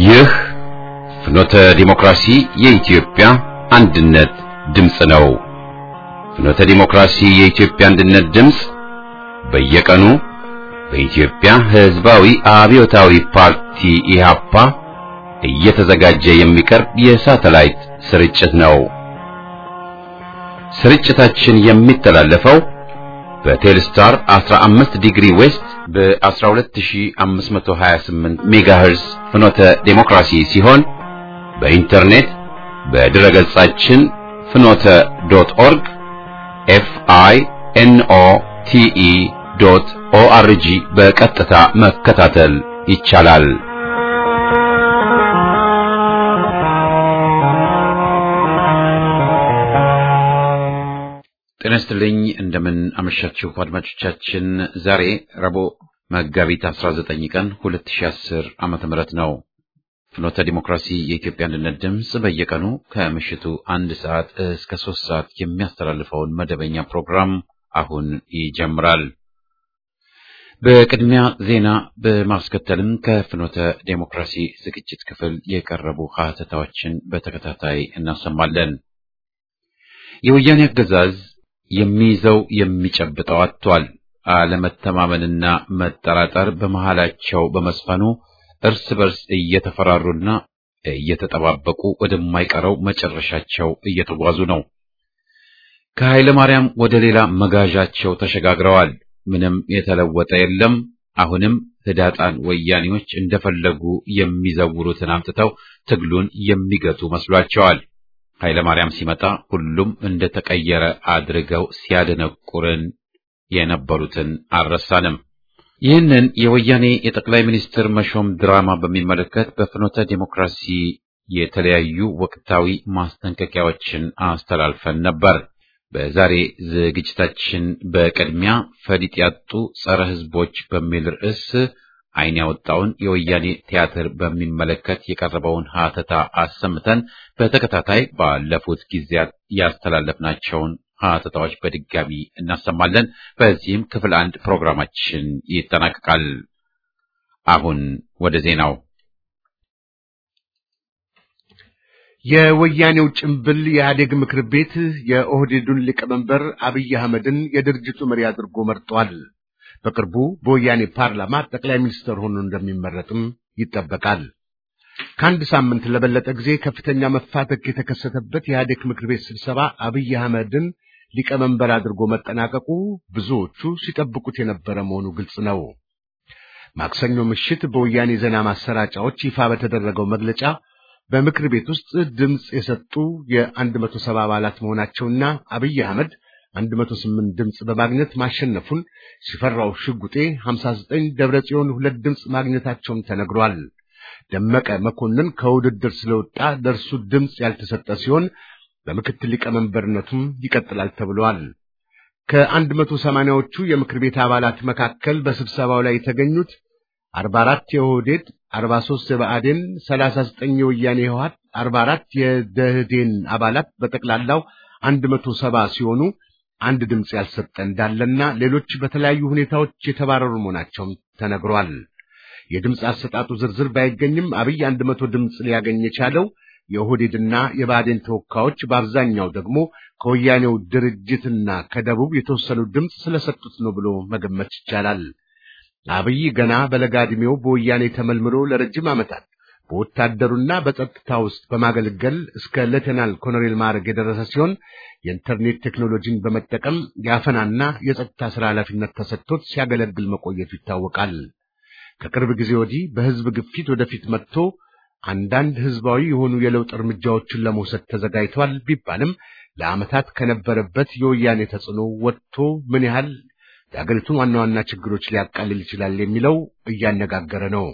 ይህ ፍኖተ ዲሞክራሲ የኢትዮጵያ አንድነት ድምፅ ነው። ፍኖተ ዲሞክራሲ የኢትዮጵያ አንድነት ድምፅ በየቀኑ በኢትዮጵያ ሕዝባዊ አብዮታዊ ፓርቲ ኢህአፓ እየተዘጋጀ የሚቀርብ የሳተላይት ስርጭት ነው። ስርጭታችን የሚተላለፈው በቴልስታር 15 ዲግሪ ዌስት በ12528 ሜጋሄርስ ፍኖተ ዴሞክራሲ ሲሆን በኢንተርኔት በድረ ገጻችን ፍኖተ ዶት ኦርግ ኤፍ አይ ኤን ኦ ቲ ኢ ዶት ኦ አር ጂ በቀጥታ መከታተል ይቻላል። ጤና ይስጥልኝ። እንደምን አመሻችሁ አድማጮቻችን። ዛሬ ረቡዕ መጋቢት 19 ቀን 2010 ዓመተ ምህረት ነው። ፍኖተ ዲሞክራሲ የኢትዮጵያ አንድነት ድምፅ በየቀኑ ከምሽቱ አንድ ሰዓት እስከ ሶስት ሰዓት የሚያስተላልፈውን መደበኛ ፕሮግራም አሁን ይጀምራል። በቅድሚያ ዜና በማስከተልም ከፍኖተ ዴሞክራሲ ዝግጅት ክፍል የቀረቡ ሀተታዎችን በተከታታይ እናሰማለን። የወያኔ አገዛዝ የሚይዘው የሚጨብጠው አጥቷል። አለመተማመንና መጠራጠር በመሃላቸው በመስፈኑ እርስ በርስ እየተፈራሩና እየተጠባበቁ ወደማይቀረው መጨረሻቸው እየተጓዙ ነው። ከኃይለ ማርያም ወደ ሌላ መጋዣቸው ተሸጋግረዋል። ምንም የተለወጠ የለም። አሁንም ህዳጣን ወያኔዎች እንደፈለጉ የሚዘውሩትን አምጥተው ትግሉን የሚገቱ መስሏቸዋል። ኃይለ ማርያም ሲመጣ ሁሉም እንደተቀየረ አድርገው ሲያደነቁርን የነበሩትን አልረሳንም። ይህንን የወያኔ የጠቅላይ ሚኒስትር መሾም ድራማ በሚመለከት በፍኖተ ዴሞክራሲ የተለያዩ ወቅታዊ ማስጠንቀቂያዎችን አስተላልፈን ነበር። በዛሬ ዝግጅታችን በቅድሚያ ፈሊጥ ያጡ ጸረ ህዝቦች በሚል ርዕስ ዓይን ያወጣውን የወያኔ ቲያትር በሚመለከት የቀረበውን ሀተታ አሰምተን በተከታታይ ባለፉት ጊዜያት ያስተላለፍናቸውን ሀተታዎች በድጋሚ እናሰማለን። በዚህም ክፍል አንድ ፕሮግራማችን ይጠናቀቃል። አሁን ወደ ዜናው። የወያኔው ጭምብል የኢህአዴግ ምክር ቤት የኦህዴዱን ሊቀመንበር አብይ አህመድን የድርጅቱ መሪ አድርጎ መርጧል። በቅርቡ በወያኔ ፓርላማ ጠቅላይ ሚኒስትር ሆኖ እንደሚመረጥም ይጠበቃል። ከአንድ ሳምንት ለበለጠ ጊዜ ከፍተኛ መፋተክ የተከሰተበት የኢህአዴግ ምክር ቤት ስብሰባ አብይ አህመድን ሊቀመንበር አድርጎ መጠናቀቁ ብዙዎቹ ሲጠብቁት የነበረ መሆኑ ግልጽ ነው። ማክሰኞ ምሽት በወያኔ ዜና ማሰራጫዎች ይፋ በተደረገው መግለጫ በምክር ቤት ውስጥ ድምፅ የሰጡ የአንድ መቶ ሰባ አባላት መሆናቸውና አብይ አህመድ 108 ድምፅ በማግኘት ማሸነፉን ሲፈራው ሽጉጤ 59 ደብረ ጽዮን ሁለት ድምፅ ማግኘታቸውም ተነግሯል። ደመቀ መኮንን ከውድድር ስለወጣ ለእርሱ ድምፅ ያልተሰጠ ሲሆን በምክትል ሊቀመንበርነቱም ይቀጥላል ተብሏል። ከአንድ መቶ ሰማንያዎቹ የምክር ቤት አባላት መካከል በስብሰባው ላይ የተገኙት 44 የኦህዴድ፣ 43 የብአዴን፣ 39 የወያኔ ህወሓት፣ 44 የደህዴን አባላት በጠቅላላው 170 ሲሆኑ አንድ ድምፅ ያልሰጠ እንዳለና ሌሎች በተለያዩ ሁኔታዎች የተባረሩ መሆናቸውም ተነግሯል። የድምፅ አሰጣጡ ዝርዝር ባይገኝም አብይ አንድ መቶ ድምፅ ሊያገኝ የቻለው የኦህዴድና የብአዴን ተወካዮች በአብዛኛው ደግሞ ከወያኔው ድርጅትና ከደቡብ የተወሰኑ ድምፅ ስለሰጡት ነው ብሎ መገመት ይቻላል። አብይ ገና በለጋ ዕድሜው በወያኔ ተመልምሎ ለረጅም ዓመታት በወታደሩና በጸጥታ ውስጥ በማገልገል እስከ ሌተናል ኮሎኔል ማዕረግ የደረሰ ሲሆን የኢንተርኔት ቴክኖሎጂን በመጠቀም የአፈናና የጸጥታ ሥራ ኃላፊነት ተሰጥቶት ሲያገለግል መቆየቱ ይታወቃል። ከቅርብ ጊዜ ወዲህ በሕዝብ ግፊት ወደፊት መጥቶ አንዳንድ ሕዝባዊ የሆኑ የለውጥ እርምጃዎችን ለመውሰድ ተዘጋጅቷል ቢባልም ለዓመታት ከነበረበት የወያኔ ተጽዕኖ ወጥቶ ምን ያህል የአገሪቱን ዋና ዋና ችግሮች ሊያቃልል ይችላል የሚለው እያነጋገረ ነው።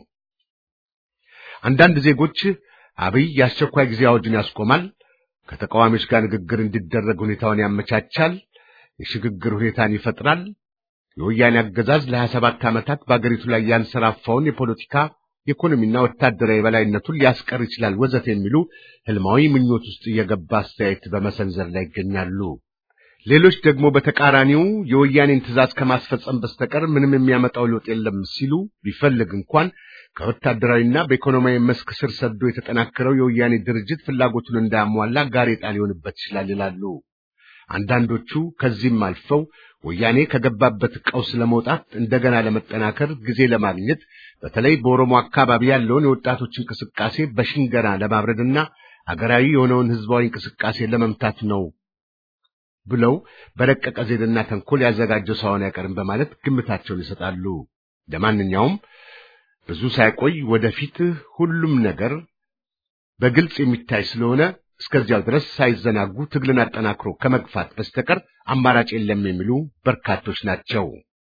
አንዳንድ ዜጎች አብይ የአስቸኳይ ጊዜ አዋጅን ያስቆማል፣ ከተቃዋሚዎች ጋር ንግግር እንዲደረግ ሁኔታውን ያመቻቻል፣ የሽግግር ሁኔታን ይፈጥራል፣ የወያኔ አገዛዝ ለሀያ ሰባት ዓመታት በአገሪቱ ላይ ያንሰራፋውን የፖለቲካ የኢኮኖሚና ወታደራዊ የበላይነቱን ሊያስቀር ይችላል ወዘተ የሚሉ ህልማዊ ምኞት ውስጥ እየገባ አስተያየት በመሰንዘር ላይ ይገኛሉ። ሌሎች ደግሞ በተቃራኒው የወያኔን ትዕዛዝ ከማስፈጸም በስተቀር ምንም የሚያመጣው ለውጥ የለም ሲሉ ቢፈልግ እንኳን ከወታደራዊና በኢኮኖሚያዊ መስክ ስር ሰዶ የተጠናከረው የወያኔ ድርጅት ፍላጎቱን እንዳያሟላ ጋሬጣ ሊሆንበት ይችላል ይላሉ። አንዳንዶቹ ከዚህም አልፈው ወያኔ ከገባበት ቀውስ ለመውጣት እንደገና ለመጠናከር ጊዜ ለማግኘት በተለይ በኦሮሞ አካባቢ ያለውን የወጣቶች እንቅስቃሴ በሽንገና ለማብረድና አገራዊ የሆነውን ህዝባዊ እንቅስቃሴ ለመምታት ነው ብለው በረቀቀ ዜድና ተንኮል ያዘጋጀው ሳይሆን አይቀርም በማለት ግምታቸውን ይሰጣሉ። ለማንኛውም ብዙ ሳይቆይ ወደፊት ሁሉም ነገር በግልጽ የሚታይ ስለሆነ እስከዚያው ድረስ ሳይዘናጉ ትግልን አጠናክሮ ከመግፋት በስተቀር አማራጭ የለም የሚሉ በርካቶች ናቸው።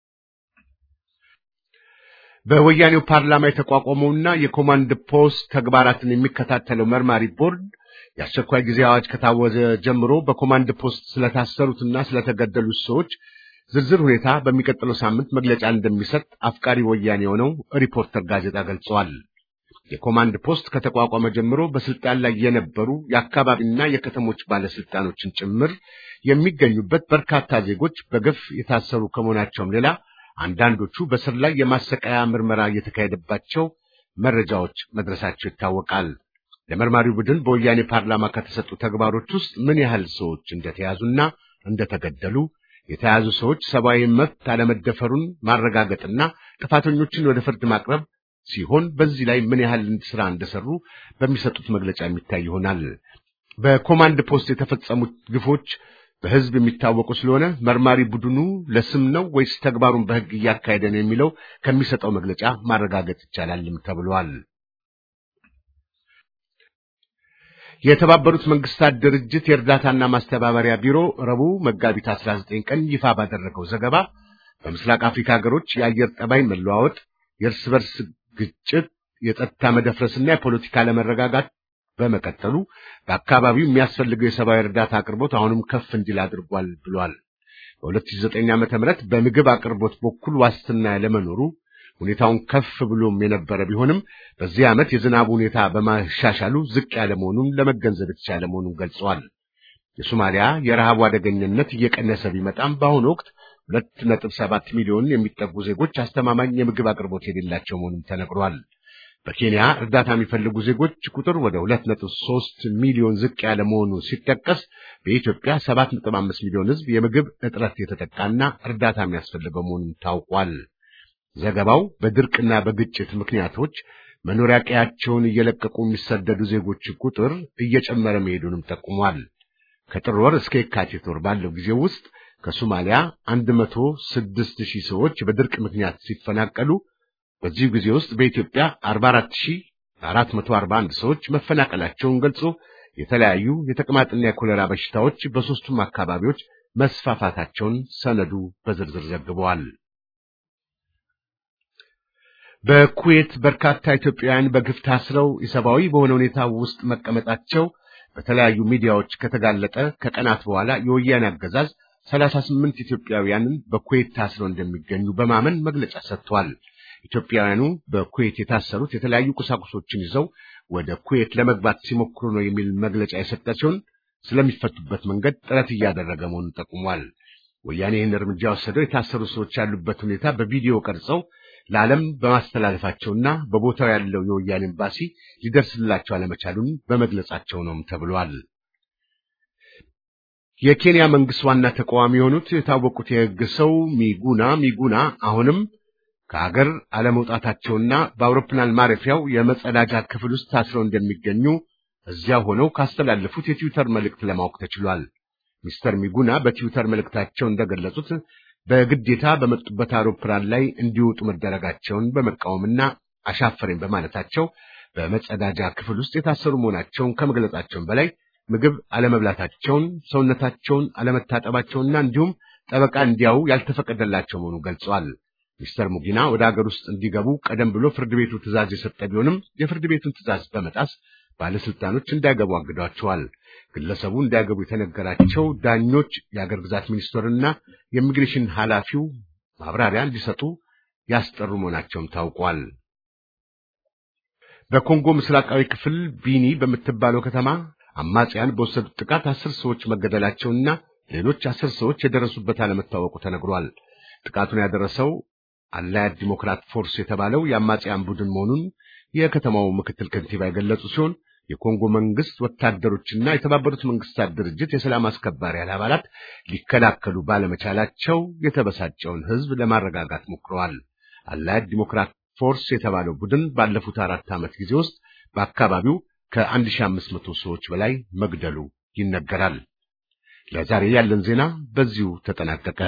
በወያኔው ፓርላማ የተቋቋመውና የኮማንድ ፖስት ተግባራትን የሚከታተለው መርማሪ ቦርድ የአስቸኳይ ጊዜ አዋጅ ከታወጀ ጀምሮ በኮማንድ ፖስት ስለታሰሩትና ስለተገደሉት ሰዎች ዝርዝር ሁኔታ በሚቀጥለው ሳምንት መግለጫ እንደሚሰጥ አፍቃሪ ወያኔ የሆነው ሪፖርተር ጋዜጣ ገልጸዋል። የኮማንድ ፖስት ከተቋቋመ ጀምሮ በስልጣን ላይ የነበሩ የአካባቢና የከተሞች ባለስልጣኖችን ጭምር የሚገኙበት በርካታ ዜጎች በግፍ የታሰሩ ከመሆናቸውም ሌላ አንዳንዶቹ በስር ላይ የማሰቃያ ምርመራ እየተካሄደባቸው መረጃዎች መድረሳቸው ይታወቃል። ለመርማሪው ቡድን በወያኔ ፓርላማ ከተሰጡ ተግባሮች ውስጥ ምን ያህል ሰዎች እንደተያዙና እንደተገደሉ የተያዙ ሰዎች ሰብአዊ መብት አለመደፈሩን ማረጋገጥና ጥፋተኞችን ወደ ፍርድ ማቅረብ ሲሆን በዚህ ላይ ምን ያህል ስራ እንደሰሩ በሚሰጡት መግለጫ የሚታይ ይሆናል። በኮማንድ ፖስት የተፈጸሙት ግፎች በሕዝብ የሚታወቁ ስለሆነ መርማሪ ቡድኑ ለስም ነው ወይስ ተግባሩን በሕግ እያካሄደ ነው የሚለው ከሚሰጠው መግለጫ ማረጋገጥ ይቻላልም ተብሏል። የተባበሩት መንግስታት ድርጅት የእርዳታና ማስተባበሪያ ቢሮ ረቡዕ መጋቢት 19 ቀን ይፋ ባደረገው ዘገባ በምስራቅ አፍሪካ ሀገሮች የአየር ጠባይ መለዋወጥ፣ የእርስ በርስ ግጭት፣ የጸጥታ መደፍረስና የፖለቲካ አለመረጋጋት በመቀጠሉ በአካባቢው የሚያስፈልገው የሰብአዊ እርዳታ አቅርቦት አሁንም ከፍ እንዲል አድርጓል ብሏል። በ2009 ዓ.ም በምግብ አቅርቦት በኩል ዋስትና ያለመኖሩ ሁኔታውን ከፍ ብሎም የነበረ ቢሆንም በዚህ ዓመት የዝናቡ ሁኔታ በማሻሻሉ ዝቅ ያለ መሆኑን ለመገንዘብ የተቻለ መሆኑን ገልጸዋል። የሶማሊያ የረሃቡ አደገኝነት እየቀነሰ ቢመጣም በአሁኑ ወቅት ሁለት ነጥብ ሰባት ሚሊዮን የሚጠጉ ዜጎች አስተማማኝ የምግብ አቅርቦት የሌላቸው መሆኑን ተነግሯል። በኬንያ እርዳታ የሚፈልጉ ዜጎች ቁጥር ወደ ሁለት ነጥብ ሶስት ሚሊዮን ዝቅ ያለ መሆኑ ሲጠቀስ በኢትዮጵያ ሰባት ነጥብ አምስት ሚሊዮን ሕዝብ የምግብ እጥረት የተጠቃና እርዳታ የሚያስፈልገው መሆኑን ታውቋል። ዘገባው በድርቅና በግጭት ምክንያቶች መኖሪያ ቀያቸውን እየለቀቁ የሚሰደዱ ዜጎች ቁጥር እየጨመረ መሄዱንም ጠቁሟል። ከጥር ወር እስከ የካቲት ወር ባለው ጊዜ ውስጥ ከሶማሊያ 106 ሺህ ሰዎች በድርቅ ምክንያት ሲፈናቀሉ በዚህ ጊዜ ውስጥ በኢትዮጵያ 44441 ሰዎች መፈናቀላቸውን ገልጾ የተለያዩ የተቅማጥና የኮሌራ በሽታዎች በሦስቱም አካባቢዎች መስፋፋታቸውን ሰነዱ በዝርዝር ዘግበዋል። በኩዌት በርካታ ኢትዮጵያውያን በግፍ ታስረው ኢሰብአዊ በሆነ ሁኔታ ውስጥ መቀመጣቸው በተለያዩ ሚዲያዎች ከተጋለጠ ከቀናት በኋላ የወያኔ አገዛዝ 38 ኢትዮጵያውያንን በኩዌት ታስረው እንደሚገኙ በማመን መግለጫ ሰጥቷል። ኢትዮጵያውያኑ በኩዌት የታሰሩት የተለያዩ ቁሳቁሶችን ይዘው ወደ ኩዌት ለመግባት ሲሞክሩ ነው የሚል መግለጫ የሰጠ ሲሆን ስለሚፈቱበት መንገድ ጥረት እያደረገ መሆኑን ጠቁሟል። ወያኔ ይህን እርምጃ ወሰደው የታሰሩ ሰዎች ያሉበት ሁኔታ በቪዲዮ ቀርጸው ለዓለም በማስተላለፋቸውና በቦታው ያለው የወያኔ ኤምባሲ ሊደርስላቸው አለመቻሉን በመግለጻቸው ነውም ተብሏል። የኬንያ መንግስት ዋና ተቃዋሚ የሆኑት የታወቁት የሕግ ሰው ሚጉና ሚጉና አሁንም ከሀገር አለመውጣታቸውና በአውሮፕላን ማረፊያው የመጸዳጃ ክፍል ውስጥ ታስረው እንደሚገኙ እዚያ ሆነው ካስተላለፉት የትዊተር መልእክት ለማወቅ ተችሏል። ሚስተር ሚጉና በትዊተር መልእክታቸው እንደገለጹት በግዴታ በመጡበት አውሮፕላን ላይ እንዲወጡ መደረጋቸውን በመቃወምና አሻፈረኝ በማለታቸው በመጸዳጃ ክፍል ውስጥ የታሰሩ መሆናቸውን ከመግለጻቸውን በላይ ምግብ አለመብላታቸውን፣ ሰውነታቸውን አለመታጠባቸውና እንዲሁም ጠበቃ እንዲያው ያልተፈቀደላቸው መሆኑን ገልጸዋል። ሚስተር ሙጊና ወደ ሀገር ውስጥ እንዲገቡ ቀደም ብሎ ፍርድ ቤቱ ትዕዛዝ የሰጠ ቢሆንም የፍርድ ቤቱን ትዕዛዝ በመጣስ ባለስልጣኖች እንዳይገቡ አግዷቸዋል። ግለሰቡ እንዳይገቡ የተነገራቸው ዳኞች የአገር ግዛት ሚኒስትርና የኢሚግሬሽን ኃላፊው ማብራሪያ እንዲሰጡ ያስጠሩ መሆናቸውም ታውቋል። በኮንጎ ምስራቃዊ ክፍል ቢኒ በምትባለው ከተማ አማጽያን በወሰዱት ጥቃት አስር ሰዎች መገደላቸውና ሌሎች አስር ሰዎች የደረሱበት አለመታወቁ ተነግሯል። ጥቃቱን ያደረሰው አላያድ ዲሞክራት ፎርስ የተባለው የአማጽያን ቡድን መሆኑን የከተማው ምክትል ከንቲባ የገለጹ ሲሆን የኮንጎ መንግስት ወታደሮችና የተባበሩት መንግስታት ድርጅት የሰላም አስከባሪ አባላት ሊከላከሉ ባለመቻላቸው የተበሳጨውን ህዝብ ለማረጋጋት ሞክረዋል። አላያድ ዲሞክራት ፎርስ የተባለው ቡድን ባለፉት አራት ዓመት ጊዜ ውስጥ በአካባቢው ከ1500 ሰዎች በላይ መግደሉ ይነገራል። ለዛሬ ያለን ዜና በዚሁ ተጠናቀቀ።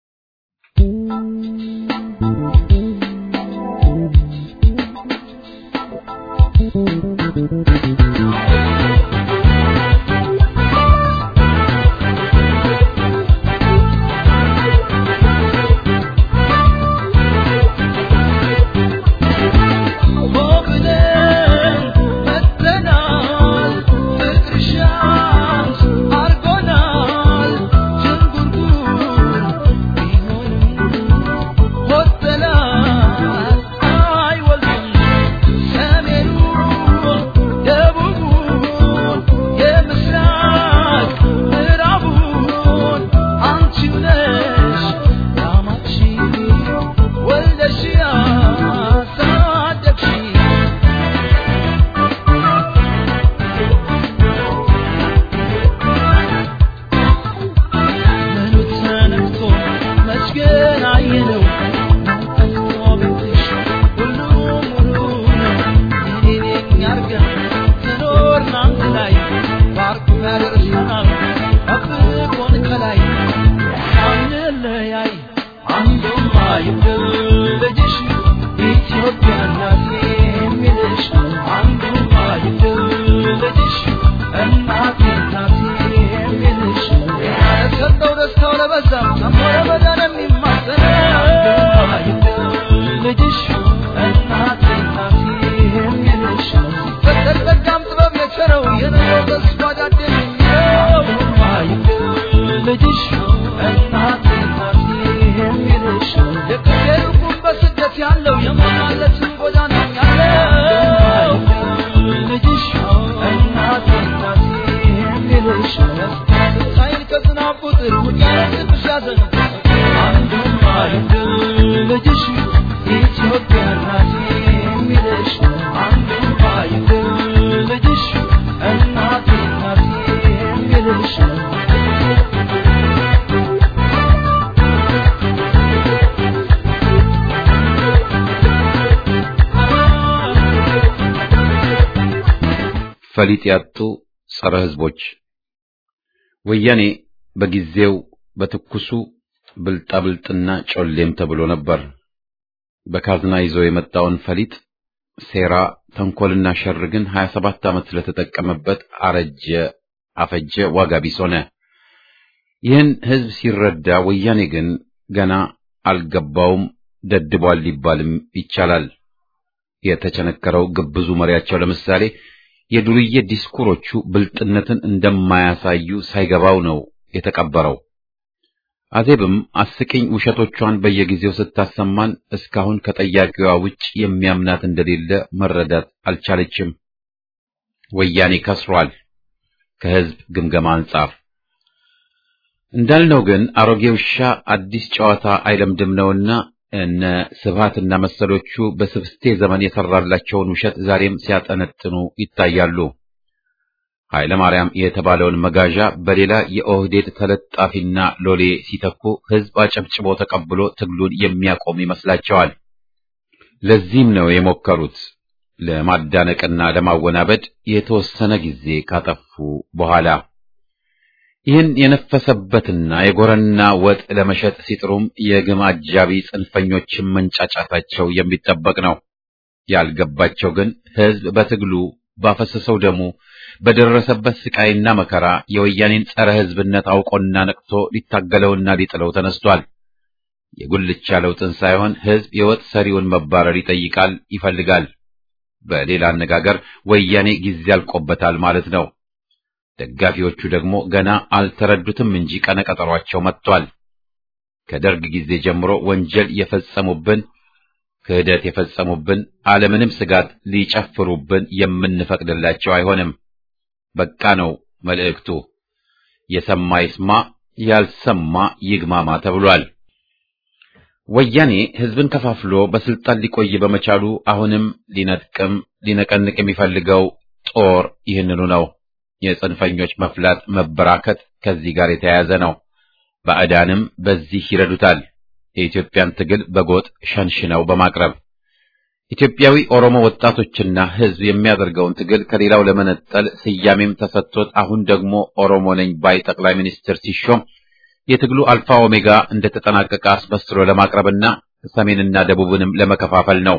ፈሊጥ ያጡ ጸረ ሕዝቦች ወያኔ በጊዜው በትኩሱ ብልጣብልጥና ጮሌም ተብሎ ነበር። በካዝና ይዞ የመጣውን ፈሊጥ ሴራ፣ ተንኮልና ሸር ግን 27 ዓመት ስለተጠቀመበት አረጀ፣ አፈጀ፣ ዋጋ ቢስ ሆነ። ይህን ሕዝብ ሲረዳ ወያኔ ግን ገና አልገባውም፣ ደድቧል ሊባልም ይቻላል። የተቸነከረው ግብዙ መሪያቸው ለምሳሌ የዱርዬ ዲስኩሮቹ ብልጥነትን እንደማያሳዩ ሳይገባው ነው የተቀበረው። አዜብም አስቂኝ ውሸቶቿን በየጊዜው ስታሰማን እስካሁን ከጠያቂዋ ውጭ የሚያምናት እንደሌለ መረዳት አልቻለችም። ወያኔ ከስሯል። ከሕዝብ ግምገማ አንጻር እንዳልነው ግን አሮጌ ውሻ አዲስ ጨዋታ አይለምድም ነውና እነ ስብሃትና መሰሎቹ በስብስቴ ዘመን የሰራላቸውን ውሸት ዛሬም ሲያጠነጥኑ ይታያሉ። ኃይለ ማርያም የተባለውን መጋዣ በሌላ የኦህዴድ ተለጣፊና ሎሌ ሲተኩ ሕዝብ አጨብጭቦ ተቀብሎ ትግሉን የሚያቆም ይመስላቸዋል። ለዚህም ነው የሞከሩት ለማዳነቅና ለማወናበድ የተወሰነ ጊዜ ካጠፉ በኋላ ይህን የነፈሰበትና የጎረና ወጥ ለመሸጥ ሲጥሩም የግም አጃቢ ጽንፈኞችን መንጫጫታቸው የሚጠበቅ ነው። ያልገባቸው ግን ሕዝብ በትግሉ ባፈሰሰው ደሙ በደረሰበት ስቃይና መከራ የወያኔን ጸረ ሕዝብነት አውቆና ነቅቶ ሊታገለውና ሊጥለው ተነስቷል። የጉልቻ ለውጥን ሳይሆን ሕዝብ የወጥ ሰሪውን መባረር ይጠይቃል፣ ይፈልጋል። በሌላ አነጋገር ወያኔ ጊዜ አልቆበታል ማለት ነው። ደጋፊዎቹ ደግሞ ገና አልተረዱትም እንጂ ቀነቀጠሯቸው መጥቷል። ከደርግ ጊዜ ጀምሮ ወንጀል የፈጸሙብን ክህደት የፈጸሙብን አለምንም ስጋት ሊጨፍሩብን የምንፈቅድላቸው አይሆንም። በቃ ነው መልእክቱ። የሰማ ይስማ፣ ያልሰማ ይግማማ ተብሏል። ወያኔ ህዝብን ከፋፍሎ በስልጣን ሊቆይ በመቻሉ አሁንም ሊነጥቅም ሊነቀንቅ የሚፈልገው ጦር ይህንኑ ነው። የጽንፈኞች መፍላት መበራከት ከዚህ ጋር የተያያዘ ነው። ባዕዳንም በዚህ ይረዱታል። የኢትዮጵያን ትግል በጎጥ ሸንሽነው በማቅረብ ኢትዮጵያዊ ኦሮሞ ወጣቶችና ህዝብ የሚያደርገውን ትግል ከሌላው ለመነጠል ስያሜም ተሰጥቶት አሁን ደግሞ ኦሮሞ ነኝ ባይ ጠቅላይ ሚኒስትር ሲሾም የትግሉ አልፋ ኦሜጋ እንደተጠናቀቀ አስመስሎ ለማቅረብና ሰሜንና ደቡብንም ለመከፋፈል ነው።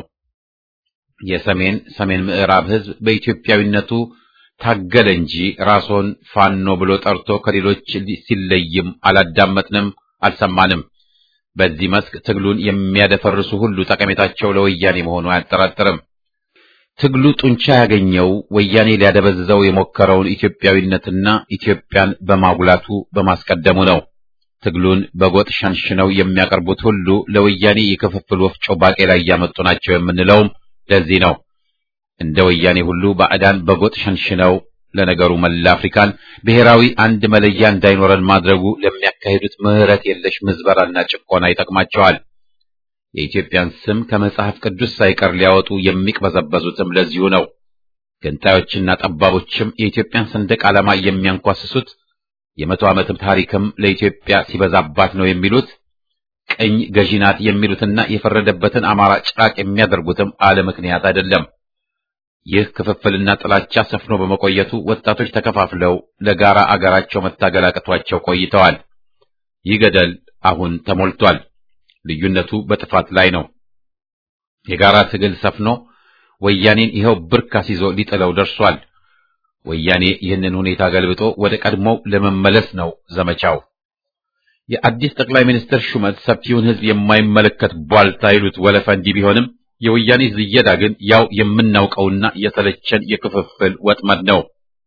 የሰሜን ሰሜን ምዕራብ ህዝብ በኢትዮጵያዊነቱ ታገለ እንጂ ራስዎን ፋኖ ብሎ ጠርቶ ከሌሎች ሲለይም አላዳመጥንም፣ አልሰማንም። በዚህ መስክ ትግሉን የሚያደፈርሱ ሁሉ ጠቀሜታቸው ለወያኔ መሆኑ አያጠራጥርም። ትግሉ ጡንቻ ያገኘው ወያኔ ሊያደበዝዘው የሞከረውን ኢትዮጵያዊነትና ኢትዮጵያን በማጉላቱ በማስቀደሙ ነው። ትግሉን በጎጥ ሸንሽነው የሚያቀርቡት ሁሉ ለወያኔ የክፍፍል ወፍጮ ባቄላ እያመጡ ናቸው የምንለውም ለዚህ ነው። እንደ ወያኔ ሁሉ ባዕዳን በጎጥ ሸንሽነው ለነገሩ መላ አፍሪካን ብሔራዊ አንድ መለያ እንዳይኖረን ማድረጉ ለሚያካሂዱት ምሕረት የለሽ ምዝበራና ጭቆና ይጠቅማቸዋል። የኢትዮጵያን ስም ከመጽሐፍ ቅዱስ ሳይቀር ሊያወጡ የሚቅበዘበዙትም ለዚሁ ነው። ገንጣዮችና ጠባቦችም የኢትዮጵያን ሰንደቅ ዓላማ የሚያንኳስሱት የመቶ ዓመትም ታሪክም ለኢትዮጵያ ሲበዛባት ነው የሚሉት ቅኝ ገዢ ናት የሚሉትና የፈረደበትን አማራ ጭራቅ የሚያደርጉትም አለ ምክንያት አይደለም። ይህ ክፍፍልና ጥላቻ ሰፍኖ በመቆየቱ ወጣቶች ተከፋፍለው ለጋራ አገራቸው መታገል አቅቷቸው ቆይተዋል። ይህ ገደል አሁን ተሞልቷል። ልዩነቱ በጥፋት ላይ ነው። የጋራ ትግል ሰፍኖ ወያኔን ይኸው ብርካስ ይዞ ሊጥለው ደርሷል። ወያኔ ይህንን ሁኔታ ገልብጦ ወደ ቀድሞው ለመመለስ ነው ዘመቻው። የአዲስ ጠቅላይ ሚኒስትር ሹመት ሰፊውን ሕዝብ የማይመለከት ቧልታ ይሉት ወለፈ እንዲህ ቢሆንም የወያኔ ዝየዳ ግን ያው የምናውቀውና የሰለቸን የክፍፍል ወጥመድ ነው።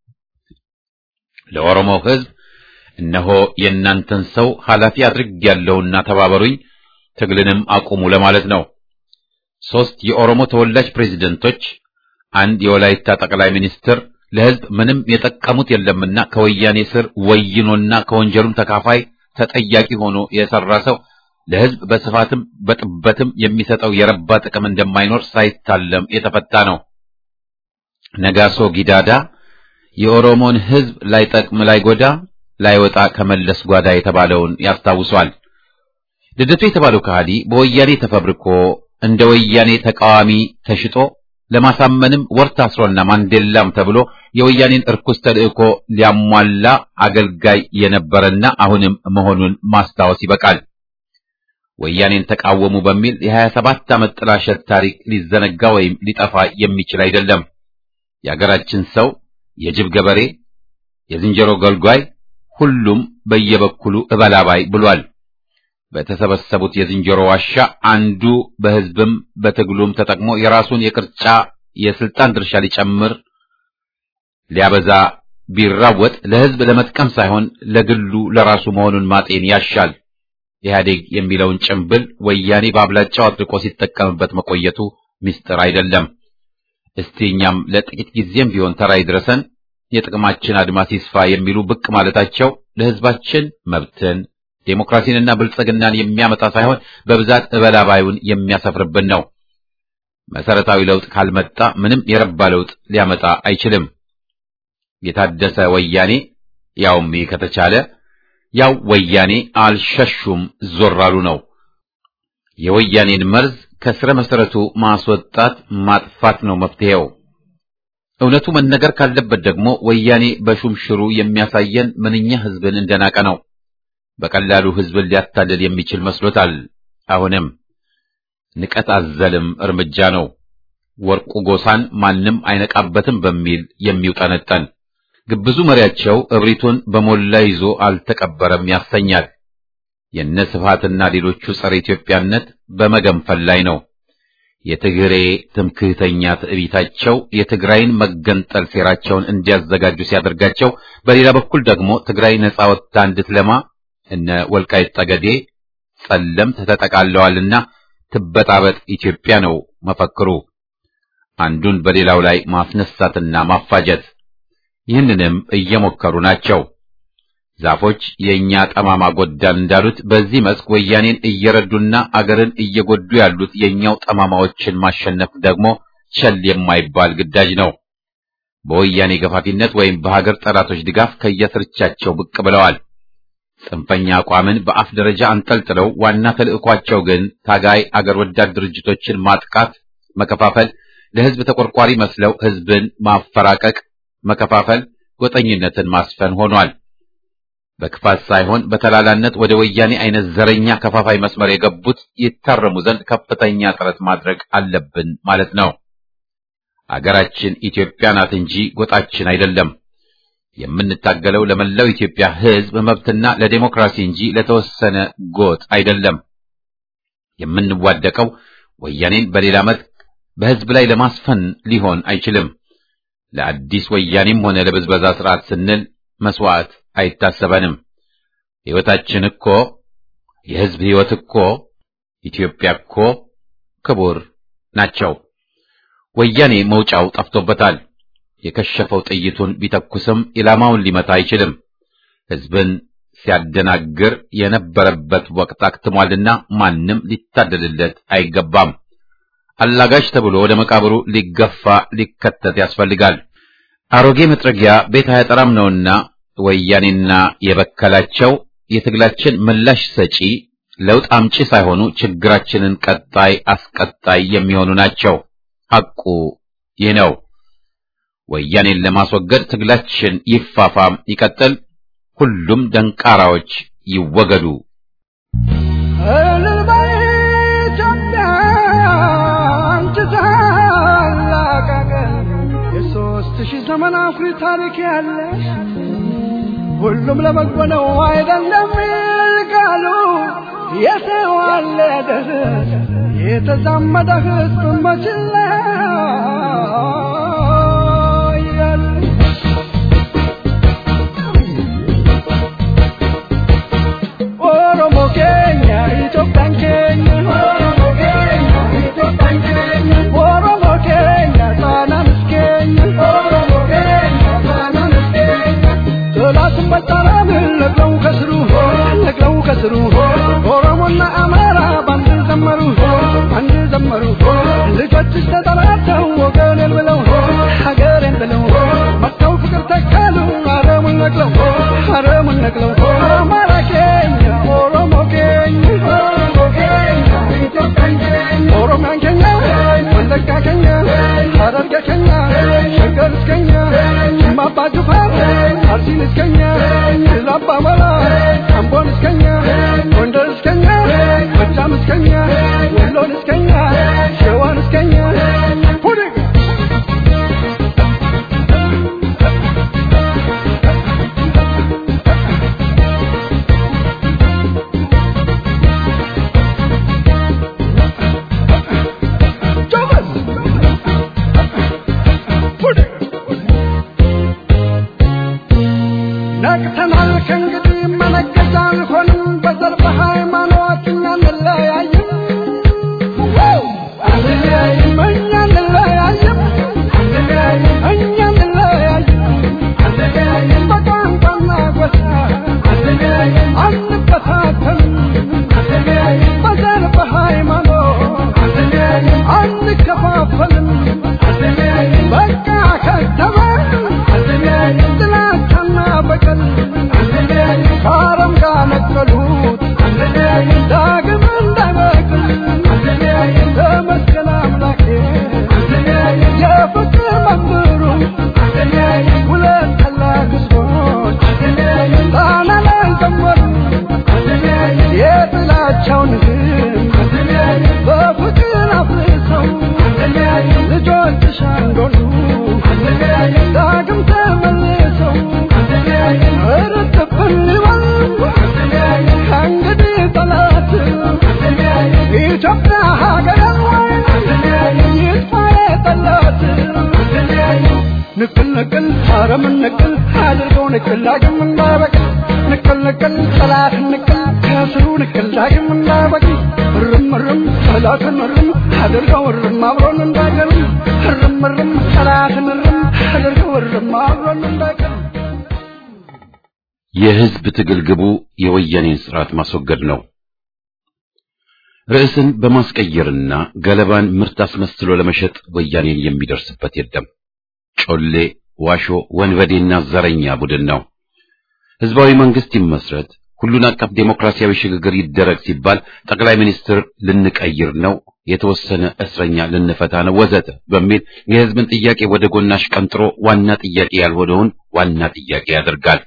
ለኦሮሞ ሕዝብ እነሆ የእናንተን ሰው ኃላፊ አድርጌያለሁና ተባበሩኝ፣ ትግልንም አቁሙ ለማለት ነው። ሦስት የኦሮሞ ተወላጅ ፕሬዝደንቶች፣ አንድ የወላይታ ጠቅላይ ሚኒስትር ለሕዝብ ምንም የጠቀሙት የለምና ከወያኔ ስር ወይኖና ከወንጀሉም ተካፋይ ተጠያቂ ሆኖ የሰራ ሰው ለሕዝብ በስፋትም በጥበትም የሚሰጠው የረባ ጥቅም እንደማይኖር ሳይታለም የተፈታ ነው። ነጋሶ ጊዳዳ የኦሮሞን ሕዝብ ላይጠቅም ላይጎዳ ላይወጣ ከመለስ ጓዳ የተባለውን ያስታውሷል። ልደቱ የተባለው ከሃዲ በወያኔ ተፈብርኮ እንደ ወያኔ ተቃዋሚ ተሽጦ ለማሳመንም ወር ታስሮና ማንዴላም ተብሎ የወያኔን እርኩስ ተልእኮ ሊያሟላ አገልጋይ የነበረና አሁንም መሆኑን ማስታወስ ይበቃል። ወያኔን ተቃወሙ በሚል የሀያ ሰባት ዓመት ጥላሸት ታሪክ ሊዘነጋ ወይም ሊጠፋ የሚችል አይደለም። የአገራችን ሰው የጅብ ገበሬ፣ የዝንጀሮ ገልጓይ፣ ሁሉም በየበኩሉ እበላባይ ብሏል። በተሰበሰቡት የዝንጀሮ ዋሻ አንዱ በሕዝብም በትግሉም ተጠቅሞ የራሱን የቅርጫ የስልጣን ድርሻ ሊጨምር ሊያበዛ ቢራወጥ ለሕዝብ ለመጥቀም ሳይሆን ለግሉ ለራሱ መሆኑን ማጤን ያሻል። ኢህአዴግ የሚለውን ጭምብል ወያኔ በአብላጫው አጥብቆ ሲጠቀምበት መቆየቱ ምስጢር አይደለም። እስቲ እኛም ለጥቂት ጊዜም ቢሆን ተራ ይድረሰን፣ የጥቅማችን አድማስ ይስፋ የሚሉ ብቅ ማለታቸው ለሕዝባችን መብትን ዴሞክራሲንና ብልጽግናን የሚያመጣ ሳይሆን በብዛት እበላባዩን የሚያሰፍርብን ነው። መሰረታዊ ለውጥ ካልመጣ ምንም የረባ ለውጥ ሊያመጣ አይችልም። የታደሰ ወያኔ ያውም ከተቻለ ያው ወያኔ አልሸሹም ዞር አሉ ነው። የወያኔን መርዝ ከስረ መሰረቱ ማስወጣት ማጥፋት ነው መፍትሄው። እውነቱ መነገር ካለበት ደግሞ ወያኔ በሹምሽሩ የሚያሳየን ምንኛ ሕዝብን እንደናቀ ነው። በቀላሉ ሕዝብን ሊያታልል የሚችል መስሎታል። አሁንም ንቀት አዘልም እርምጃ ነው። ወርቁ ጎሳን ማንም አይነቃበትም በሚል የሚውጠነጠን ግብዙ መሪያቸው እብሪቱን በሞላ ይዞ አልተቀበረም ያሰኛል። የነ ስብሃትና ሌሎቹ ጸረ ኢትዮጵያነት በመገንፈል ላይ ነው። የትግሬ ትምክህተኛ ትዕቢታቸው የትግራይን መገንጠል ሴራቸውን እንዲያዘጋጁ ሲያደርጋቸው፣ በሌላ በኩል ደግሞ ትግራይ ነጻ ወጥታ እንድትለማ እነ ወልቃይት ጠገዴ ጸለምት ተጠቃለዋልና ትበጣበጥ ኢትዮጵያ ነው መፈክሩ። አንዱን በሌላው ላይ ማስነሳትና ማፋጀት ይህንንም እየሞከሩ ናቸው። ዛፎች የእኛ ጠማማ ጎዳን እንዳሉት በዚህ መስክ ወያኔን እየረዱና አገርን እየጎዱ ያሉት የእኛው ጠማማዎችን ማሸነፍ ደግሞ ቸል የማይባል ግዳጅ ነው። በወያኔ ገፋፊነት ወይም በሀገር ጠላቶች ድጋፍ ከየስርቻቸው ብቅ ብለዋል። ጽንፈኛ አቋምን በአፍ ደረጃ አንጠልጥለው ዋና ተልዕኳቸው ግን ታጋይ አገር ወዳድ ድርጅቶችን ማጥቃት፣ መከፋፈል፣ ለሕዝብ ተቆርቋሪ መስለው ሕዝብን ማፈራቀቅ፣ መከፋፈል፣ ጎጠኝነትን ማስፈን ሆኗል። በክፋት ሳይሆን በተላላነት ወደ ወያኔ አይነት ዘረኛ ከፋፋይ መስመር የገቡት ይታረሙ ዘንድ ከፍተኛ ጥረት ማድረግ አለብን ማለት ነው። አገራችን ኢትዮጵያ ናት እንጂ ጎጣችን አይደለም። የምንታገለው ለመላው ኢትዮጵያ ሕዝብ መብትና ለዴሞክራሲ እንጂ ለተወሰነ ጎጥ አይደለም። የምንዋደቀው ወያኔን በሌላ መልክ በሕዝብ ላይ ለማስፈን ሊሆን አይችልም። ለአዲስ ወያኔም ሆነ ለብዝበዛ ስርዓት ስንል መስዋዕት አይታሰበንም። ሕይወታችን እኮ የሕዝብ ሕይወት እኮ ኢትዮጵያ እኮ ክቡር ናቸው። ወያኔ መውጫው ጠፍቶበታል። የከሸፈው ጥይቱን ቢተኩስም ኢላማውን ሊመታ አይችልም። ሕዝብን ሲያደናግር የነበረበት ወቅት አክትሟልና ማንም ሊታደልለት አይገባም። አላጋሽ ተብሎ ወደ መቃብሩ ሊገፋ ሊከተት ያስፈልጋል። አሮጌ መጥረጊያ ቤት አያጠራም ነውና ወያኔና የበከላቸው የትግላችን ምላሽ ሰጪ ለውጥ አምጪ ሳይሆኑ ችግራችንን ቀጣይ አስቀጣይ የሚሆኑ ናቸው። ሐቁ ይህ ነው። ወያኔን ለማስወገድ ትግላችን ይፋፋም ይቀጥል። ሁሉም ደንቃራዎች ይወገዱ። የሦስት ሺህ ዘመን አኩሪ ታሪክ ያለሽ ሁሉም ለበጎ ነው አይደለም ቃሉ የተዋለደ የተዛመደ ሕዝብ መችላ ኦሮሞ ኬኛ ኢትዮጵያን ኬኛ ኦሮሞ ኬኛ ጣናንስ ኬኛ ጥላትን በጣም ነቅለው ከስሩ ነቅለው ከስሩ ኦሮሞና አማራ ባንድ ዘመሩ አንድ ዘመሩ ልጆችሽ ተጠራተው ወገኔን ብለው ሀገሬን ብለው መጥተው ፍቅር ተካሉ አረሙን ነቅለው አረሙን ነቅለው አማራ ኬኛ ኦሮሞ ኬኛ ኦሮሚያን ኬኛ ወለጋ ኬኛ ሀረርጌ ኬኛ ሸገር እስከኛ ማባ ጅፋር አርሲን እስከኛ ላባ መራ አምቦን እስከኛ ጎንደር እስከኛ ጎጃም እስከኛ ወሎን እስከኛ ሸዋን እስከኛ ፑዲግ ነቅተናል ከእንግዲህ መነገጃ አንሆንም በዘር በሃይማኖት እኛ እንለያይም አንለያይም እኛ እንለያይም እኛ እንለያይም በቋንቋና ጎሳ አንበታተንም በዘር በሃይማኖት አንከፋፈልም በቃ ከተማ ጥላቻና በቀል ከአረም ጋር ነቀሉት ዳግም እንዳይበቅል በመስቀል አምላኬ የፍቅር መምህሩ ሁለት ታላቅ ሕዝቦች ጣና ላይ ዘመሩ የጥላቻውን ግንብ በፍቅር አፍርሰው ልጆችሽ አንዶሉ ዳግም ተመልሰው እርጥብን ይበል ከእንግዲህ ጠላት ኢትዮጵያ ሀገር ይጥፋ የጠላት ንቅል ንቅል አረምን ንቅል አድርገው ንቅል ዳግም እንዳይበቅል ንቅል ንቅል ጠላትን ንቅል ከስሩ ንቅል ዳግም እንዳይበቅል እርም እርም ጠላትን እርም አድርገው እርም አብሮን እንዳይቀርም እርም እርም ጠላትን እርም አድርገው እርም አብሮን እንዳይቀርም የህዝብ ትግል ግቡ የወያኔን ስርዓት ማስወገድ ነው። ርዕስን በማስቀየርና ገለባን ምርት አስመስሎ ለመሸጥ ወያኔን የሚደርስበት የለም። ጮሌ፣ ዋሾ፣ ወንበዴና ዘረኛ ቡድን ነው። ህዝባዊ መንግስት ይመስረት፣ ሁሉን አቀፍ ዴሞክራሲያዊ ሽግግር ይደረግ ሲባል ጠቅላይ ሚኒስትር ልንቀይር ነው፣ የተወሰነ እስረኛ ልንፈታ ነው ወዘተ በሚል የህዝብን ጥያቄ ወደ ጎናሽ ቀንጥሮ ዋና ጥያቄ ያልሆነውን ዋና ጥያቄ ያደርጋል።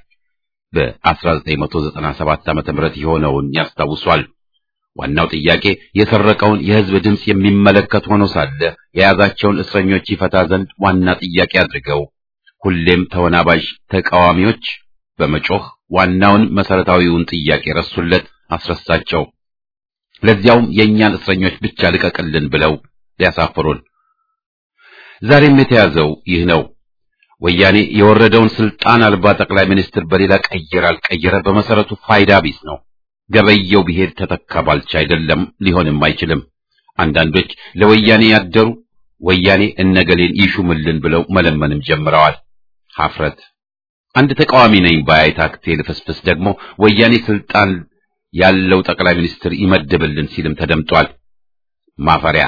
በ1997 ዓ.ም የሆነውን ያስታውሷል። ዋናው ጥያቄ የሰረቀውን የህዝብ ድምፅ የሚመለከት ሆኖ ሳለ የያዛቸውን እስረኞች ይፈታ ዘንድ ዋና ጥያቄ አድርገው ሁሌም ተወናባዥ ተቃዋሚዎች በመጮህ ዋናውን መሰረታዊውን ጥያቄ ረሱለት፣ አስረሳቸው። ለዚያውም የእኛን እስረኞች ብቻ ልቀቅልን ብለው ሊያሳፍሩን። ዛሬም የተያዘው ይህ ነው። ወያኔ የወረደውን ስልጣን አልባ ጠቅላይ ሚኒስትር በሌላ ቀየረ አልቀየረ በመሰረቱ ፋይዳ ቢስ ነው። ገበየው ቢሄድ ተተካ ባልቻ አይደለም፣ ሊሆንም አይችልም። አንዳንዶች ለወያኔ ያደሩ ወያኔ እነገሌን ይሹምልን ብለው መለመንም ጀምረዋል። ሀፍረት። አንድ ተቃዋሚ ነኝ ባይ ታክቴ ልፍስፍስ ደግሞ ወያኔ ስልጣን ያለው ጠቅላይ ሚኒስትር ይመድብልን ሲልም ተደምጧል። ማፈሪያ።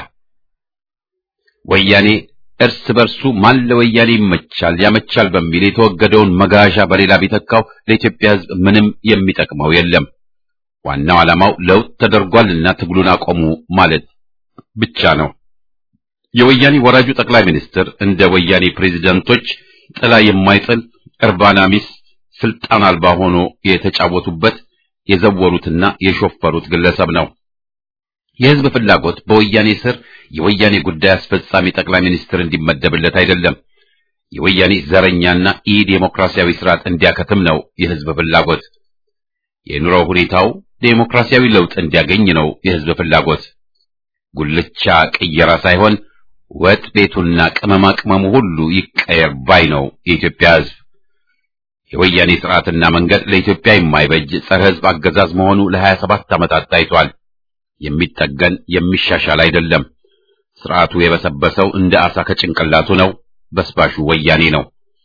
ወያኔ እርስ በርሱ ማን ለወያኔ ይመቻል ያመቻል በሚል የተወገደውን መጋዣ በሌላ ቢተካው ለኢትዮጵያ ሕዝብ ምንም የሚጠቅመው የለም። ዋናው ዓላማው ለውጥ ተደርጓልና ትግሉን አቆሙ ማለት ብቻ ነው። የወያኔ ወራጁ ጠቅላይ ሚኒስትር እንደ ወያኔ ፕሬዝዳንቶች ጥላ የማይጥል እርባና ቢስ ስልጣን አልባ ሆኖ የተጫወቱበት የዘወሩትና የሾፈሩት ግለሰብ ነው። የህዝብ ፍላጎት በወያኔ ስር የወያኔ ጉዳይ አስፈጻሚ ጠቅላይ ሚኒስትር እንዲመደብለት አይደለም። የወያኔ ዘረኛና ኢ ዴሞክራሲያዊ ስርዓት እንዲያከትም ነው የህዝብ ፍላጎት። የኑሮ ሁኔታው ዴሞክራሲያዊ ለውጥ እንዲያገኝ ነው የህዝብ ፍላጎት። ጉልቻ ቅየራ ሳይሆን ወጥ ቤቱና ቅመማ ቅመሙ ሁሉ ይቀየር ባይ ነው የኢትዮጵያ ህዝብ። የወያኔ ስርዓትና መንገድ ለኢትዮጵያ የማይበጅ ጸረ ህዝብ አገዛዝ መሆኑ ለሀያ ሰባት ዓመታት ታይቷል። የሚጠገን የሚሻሻል አይደለም። ስርዓቱ የበሰበሰው እንደ አሳ ከጭንቅላቱ ነው። በስባሹ ወያኔ ነው።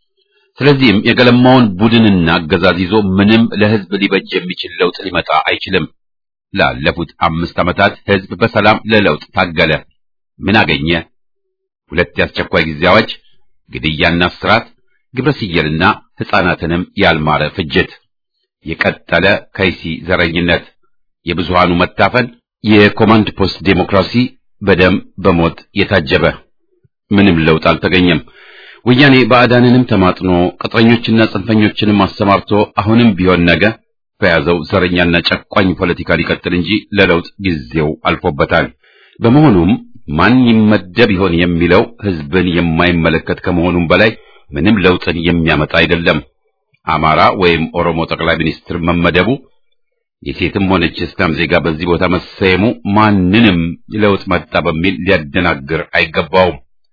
ስለዚህም የገለማውን ቡድንና አገዛዝ ይዞ ምንም ለህዝብ ሊበጅ የሚችል ለውጥ ሊመጣ አይችልም። ላለፉት አምስት ዓመታት ህዝብ በሰላም ለለውጥ ታገለ። ምን አገኘ? ሁለት የአስቸኳይ ጊዜ አዋጅ፣ ግድያና እስራት፣ ግብረ ስየልና ሕፃናትንም ያልማረ ፍጅት፣ የቀጠለ ከይሲ ዘረኝነት፣ የብዙሃኑ መታፈን፣ የኮማንድ ፖስት ዴሞክራሲ በደም በሞት የታጀበ ምንም ለውጥ አልተገኘም። ወያኔ ባዕዳንንም ተማጥኖ ቅጥረኞችና ጽንፈኞችንም አሰማርቶ አሁንም ቢሆን ነገ በያዘው ዘረኛና ጨቋኝ ፖለቲካ ሊቀጥል እንጂ ለለውጥ ጊዜው አልፎበታል። በመሆኑም ማን ይመደብ ይሆን የሚለው ህዝብን የማይመለከት ከመሆኑም በላይ ምንም ለውጥን የሚያመጣ አይደለም። አማራ ወይም ኦሮሞ ጠቅላይ ሚኒስትር መመደቡ የሴትም ሆነች እስላም ዜጋ በዚህ ቦታ መሰየሙ ማንንም ለውጥ መጣ በሚል ሊያደናግር አይገባውም።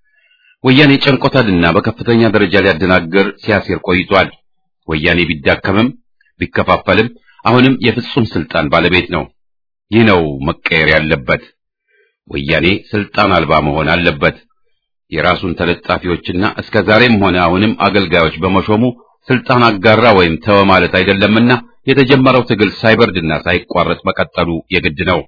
ወያኔ ጨንቆታልና በከፍተኛ ደረጃ ሊያደናግር ሲያሴር ቆይቷል። ወያኔ ቢዳከምም ቢከፋፈልም አሁንም የፍጹም ስልጣን ባለቤት ነው። ይህ ነው መቀየር ያለበት። ወያኔ ስልጣን አልባ መሆን አለበት። የራሱን ተለጣፊዎችና እስከ ዛሬም ሆነ አሁንም አገልጋዮች በመሾሙ ስልጣን አጋራ ወይም ተወ ማለት አይደለምና የተጀመረው ትግል ሳይበርድና ሳይቋረጥ መቀጠሉ የግድ ነው።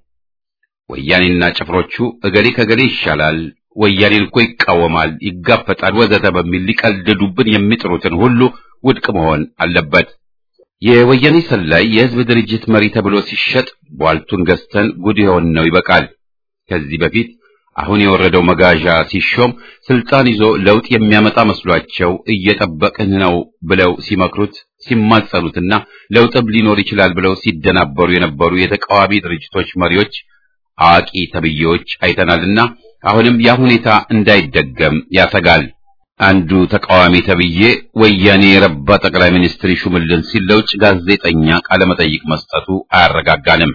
ወያኔና ጭፍሮቹ እገሌ ከገሌ ይሻላል፣ ወያኔን እኮ ይቃወማል፣ ይጋፈጣል፣ ወዘተ በሚል ሊቀልዱብን የሚጥሩትን ሁሉ ውድቅ መሆን አለበት። የወያኔ ሰላይ የህዝብ ድርጅት መሪ ተብሎ ሲሸጥ ቧልቱን ገዝተን ጉድ የሆን ነው ይበቃል። ከዚህ በፊት አሁን የወረደው መጋዣ ሲሾም ስልጣን ይዞ ለውጥ የሚያመጣ መስሏቸው እየጠበቅን ነው ብለው ሲመክሩት ሲማጸኑትና ለውጥም ሊኖር ይችላል ብለው ሲደናበሩ የነበሩ የተቃዋሚ ድርጅቶች መሪዎች አዋቂ ተብዬዎች አይተናልና አሁንም ያ ሁኔታ እንዳይደገም ያሰጋል። አንዱ ተቃዋሚ ተብዬ ወያኔ የረባ ጠቅላይ ሚኒስትር ይሹምልን ሲል ለውጭ ጋዜጠኛ ቃለመጠይቅ መስጠቱ አያረጋጋንም።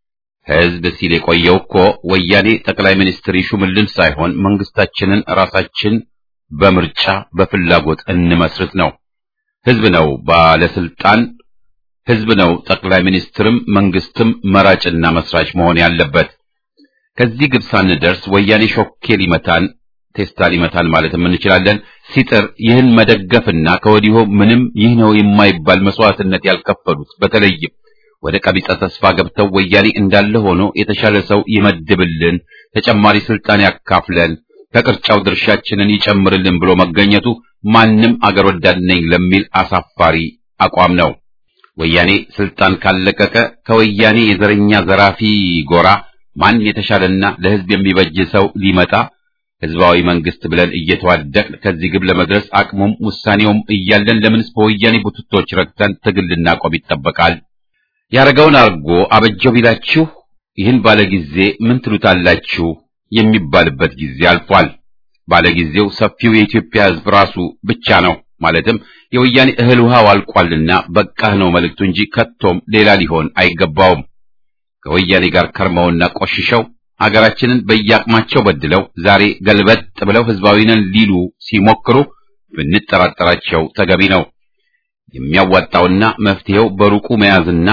ህዝብ ሲል የቆየው እኮ ወያኔ ጠቅላይ ሚኒስትር ይሹምልን ሳይሆን መንግስታችንን ራሳችን በምርጫ በፍላጎት እንመስርት ነው። ህዝብ ነው ባለስልጣን፣ ህዝብ ነው ጠቅላይ ሚኒስትርም መንግስትም መራጭና መስራች መሆን ያለበት። ከዚህ ግብ ሳንደርስ ወያኔ ሾኬ ሊመታን ቴስታ ሊመታን ማለትም እንችላለን። ሲጥር ይህን መደገፍና ከወዲሁ ምንም ይህ ነው የማይባል መስዋዕትነት ያልከፈሉት በተለይም ወደ ቀቢጸ ተስፋ ገብተው ወያኔ እንዳለ ሆኖ የተሻለ ሰው ይመድብልን፣ ተጨማሪ ስልጣን ያካፍለን፣ ከቅርጫው ድርሻችንን ይጨምርልን ብሎ መገኘቱ ማንም አገር ወዳድ ነኝ ለሚል አሳፋሪ አቋም ነው። ወያኔ ስልጣን ካለቀቀ ከወያኔ የዘረኛ ዘራፊ ጎራ ማን የተሻለና ለሕዝብ የሚበጅ ሰው ሊመጣ ህዝባዊ መንግስት ብለን እየተዋደቅን ከዚህ ግብ ለመድረስ አቅሙም ውሳኔውም እያለን ለምንስ በወያኔ ቡትቶች ረግተን ትግል ልናቆም ይጠበቃል? ያረገውን አርጎ አበጀው ቢላችሁ ይህን ባለጊዜ ምን ትሉታላችሁ የሚባልበት ጊዜ አልፏል። ባለጊዜው ሰፊው የኢትዮጵያ ህዝብ ራሱ ብቻ ነው። ማለትም የወያኔ እህል ውሃው አልቋልና በቃህ ነው መልእክቱ እንጂ ከቶም ሌላ ሊሆን አይገባውም። ከወያኔ ጋር ከርመውና ቆሽሸው ሀገራችንን በየአቅማቸው በድለው ዛሬ ገልበጥ ብለው ህዝባዊ ነን ሊሉ ሲሞክሩ ብንጠራጠራቸው ተገቢ ነው። የሚያዋጣውና መፍትሄው በሩቁ መያዝና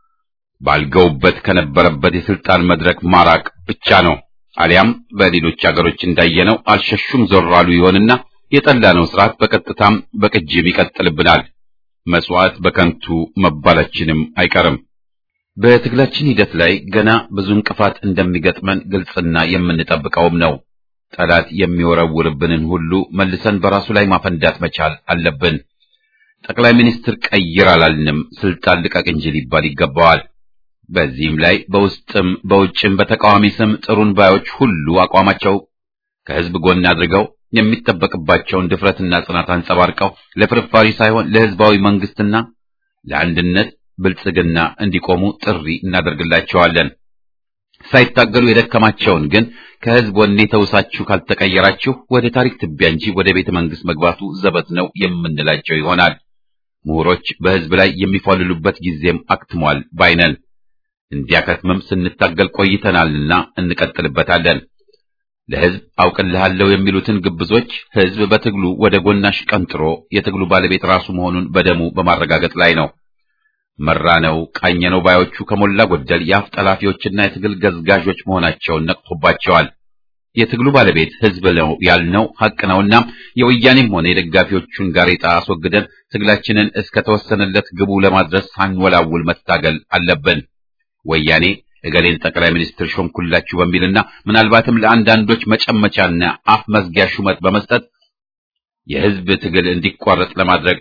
ባልገውበት ከነበረበት የስልጣን መድረክ ማራቅ ብቻ ነው። አሊያም በሌሎች አገሮች እንዳየነው አልሸሹም ዞር አሉ ይሆንና የጠላነው ስርዓት በቀጥታም በቅጅም ይቀጥልብናል። መስዋዕት በከንቱ መባላችንም አይቀርም። በትግላችን ሂደት ላይ ገና ብዙ እንቅፋት እንደሚገጥመን ግልጽና የምንጠብቀውም ነው። ጠላት የሚወረውርብንን ሁሉ መልሰን በራሱ ላይ ማፈንዳት መቻል አለብን። ጠቅላይ ሚኒስትር ቀይር አላልንም፣ ስልጣን ልቀቅ እንጂ ሊባል ይገባዋል። በዚህም ላይ በውስጥም በውጭም በተቃዋሚ ስም ጥሩን ባዮች ሁሉ አቋማቸው ከህዝብ ጎን አድርገው የሚጠበቅባቸውን ድፍረትና ጽናት አንጸባርቀው ለፍርፋሪ ሳይሆን ለህዝባዊ መንግስትና ለአንድነት ብልጽግና እንዲቆሙ ጥሪ እናደርግላቸዋለን። ሳይታገሉ የደከማቸውን ግን ከህዝብ ወኔ ተውሳችሁ ካልተቀየራችሁ ወደ ታሪክ ትቢያ እንጂ ወደ ቤተ መንግስት መግባቱ ዘበት ነው የምንላቸው ይሆናል። ምሁሮች በህዝብ ላይ የሚፏልሉበት ጊዜም አክትሟል ባይነን። እንዲያከትምም ስንታገል ቆይተናልና እንቀጥልበታለን። ለህዝብ አውቅልሃለሁ የሚሉትን ግብዞች ህዝብ በትግሉ ወደ ጎናሽ ቀንጥሮ የትግሉ ባለቤት ራሱ መሆኑን በደሙ በማረጋገጥ ላይ ነው። መራነው ቃኘነው ባዮቹ ከሞላ ጎደል የአፍ ጠላፊዎችና የትግል ገዝጋዦች መሆናቸውን ነቅቶባቸዋል። የትግሉ ባለቤት ህዝብ ነው ያልነው ሐቅ ነውና የወያኔም ሆነ የደጋፊዎቹን ጋሬጣ አስወግደን ትግላችንን እስከ ተወሰነለት ግቡ ለማድረስ ሳንወላውል መታገል አለብን። ወያኔ እገሌን ጠቅላይ ሚኒስትር ሾምኩላችሁ በሚልና ምናልባትም ለአንዳንዶች መጨመቻና አፍ መዝጊያ ሹመት በመስጠት የህዝብ ትግል እንዲቋረጥ ለማድረግ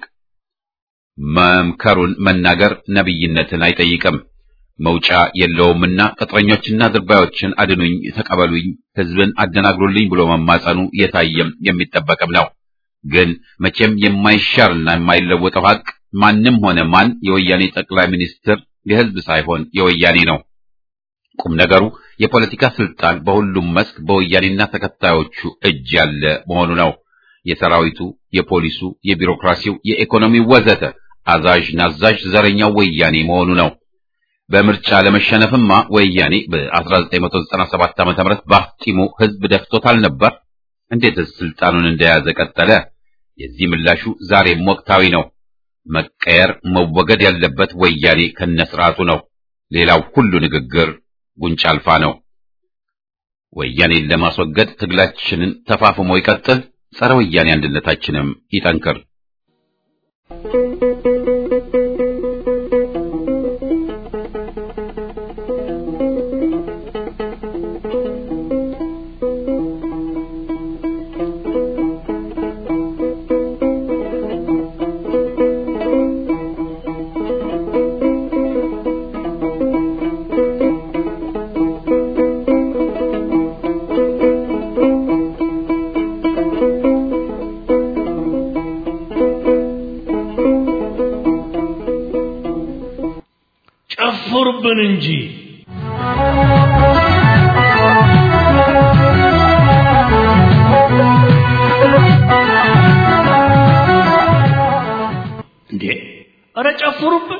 መምከሩን መናገር ነብይነትን አይጠይቅም። መውጫ የለውምና ቅጥረኞችና ድርባዮችን አድኑኝ፣ ተቀበሉኝ፣ ህዝብን አደናግሩልኝ ብሎ መማጸኑ የታየም የሚጠበቅም ነው። ግን መቼም የማይሻርና የማይለወጠው ሀቅ ማንም ሆነ ማን የወያኔ ጠቅላይ ሚኒስትር የህዝብ ሳይሆን የወያኔ ነው። ቁም ነገሩ የፖለቲካ ስልጣን በሁሉም መስክ በወያኔና ተከታዮቹ እጅ ያለ መሆኑ ነው። የሰራዊቱ፣ የፖሊሱ፣ የቢሮክራሲው፣ የኢኮኖሚው ወዘተ አዛዥ ናዛዥ ዘረኛው ወያኔ መሆኑ ነው። በምርጫ ለመሸነፍማ ወያኔ በ1997 ዓ.ም በአፍጢሙ ህዝብ ደፍቶታል ነበር። እንዴትስ ስልጣኑን እንደያዘ ቀጠለ? የዚህ ምላሹ ዛሬም ወቅታዊ ነው። መቀየር መወገድ ያለበት ወያኔ ከነስርዓቱ ነው። ሌላው ሁሉ ንግግር ጉንጫ አልፋ ነው። ወያኔን ለማስወገድ ትግላችንን ተፋፍሞ ይቀጥል። ጸረ ወያኔ አንድነታችንም ይጠንክር። ጨፍሩብን እንጂ እንዴ! ኧረ ጨፍሩብን!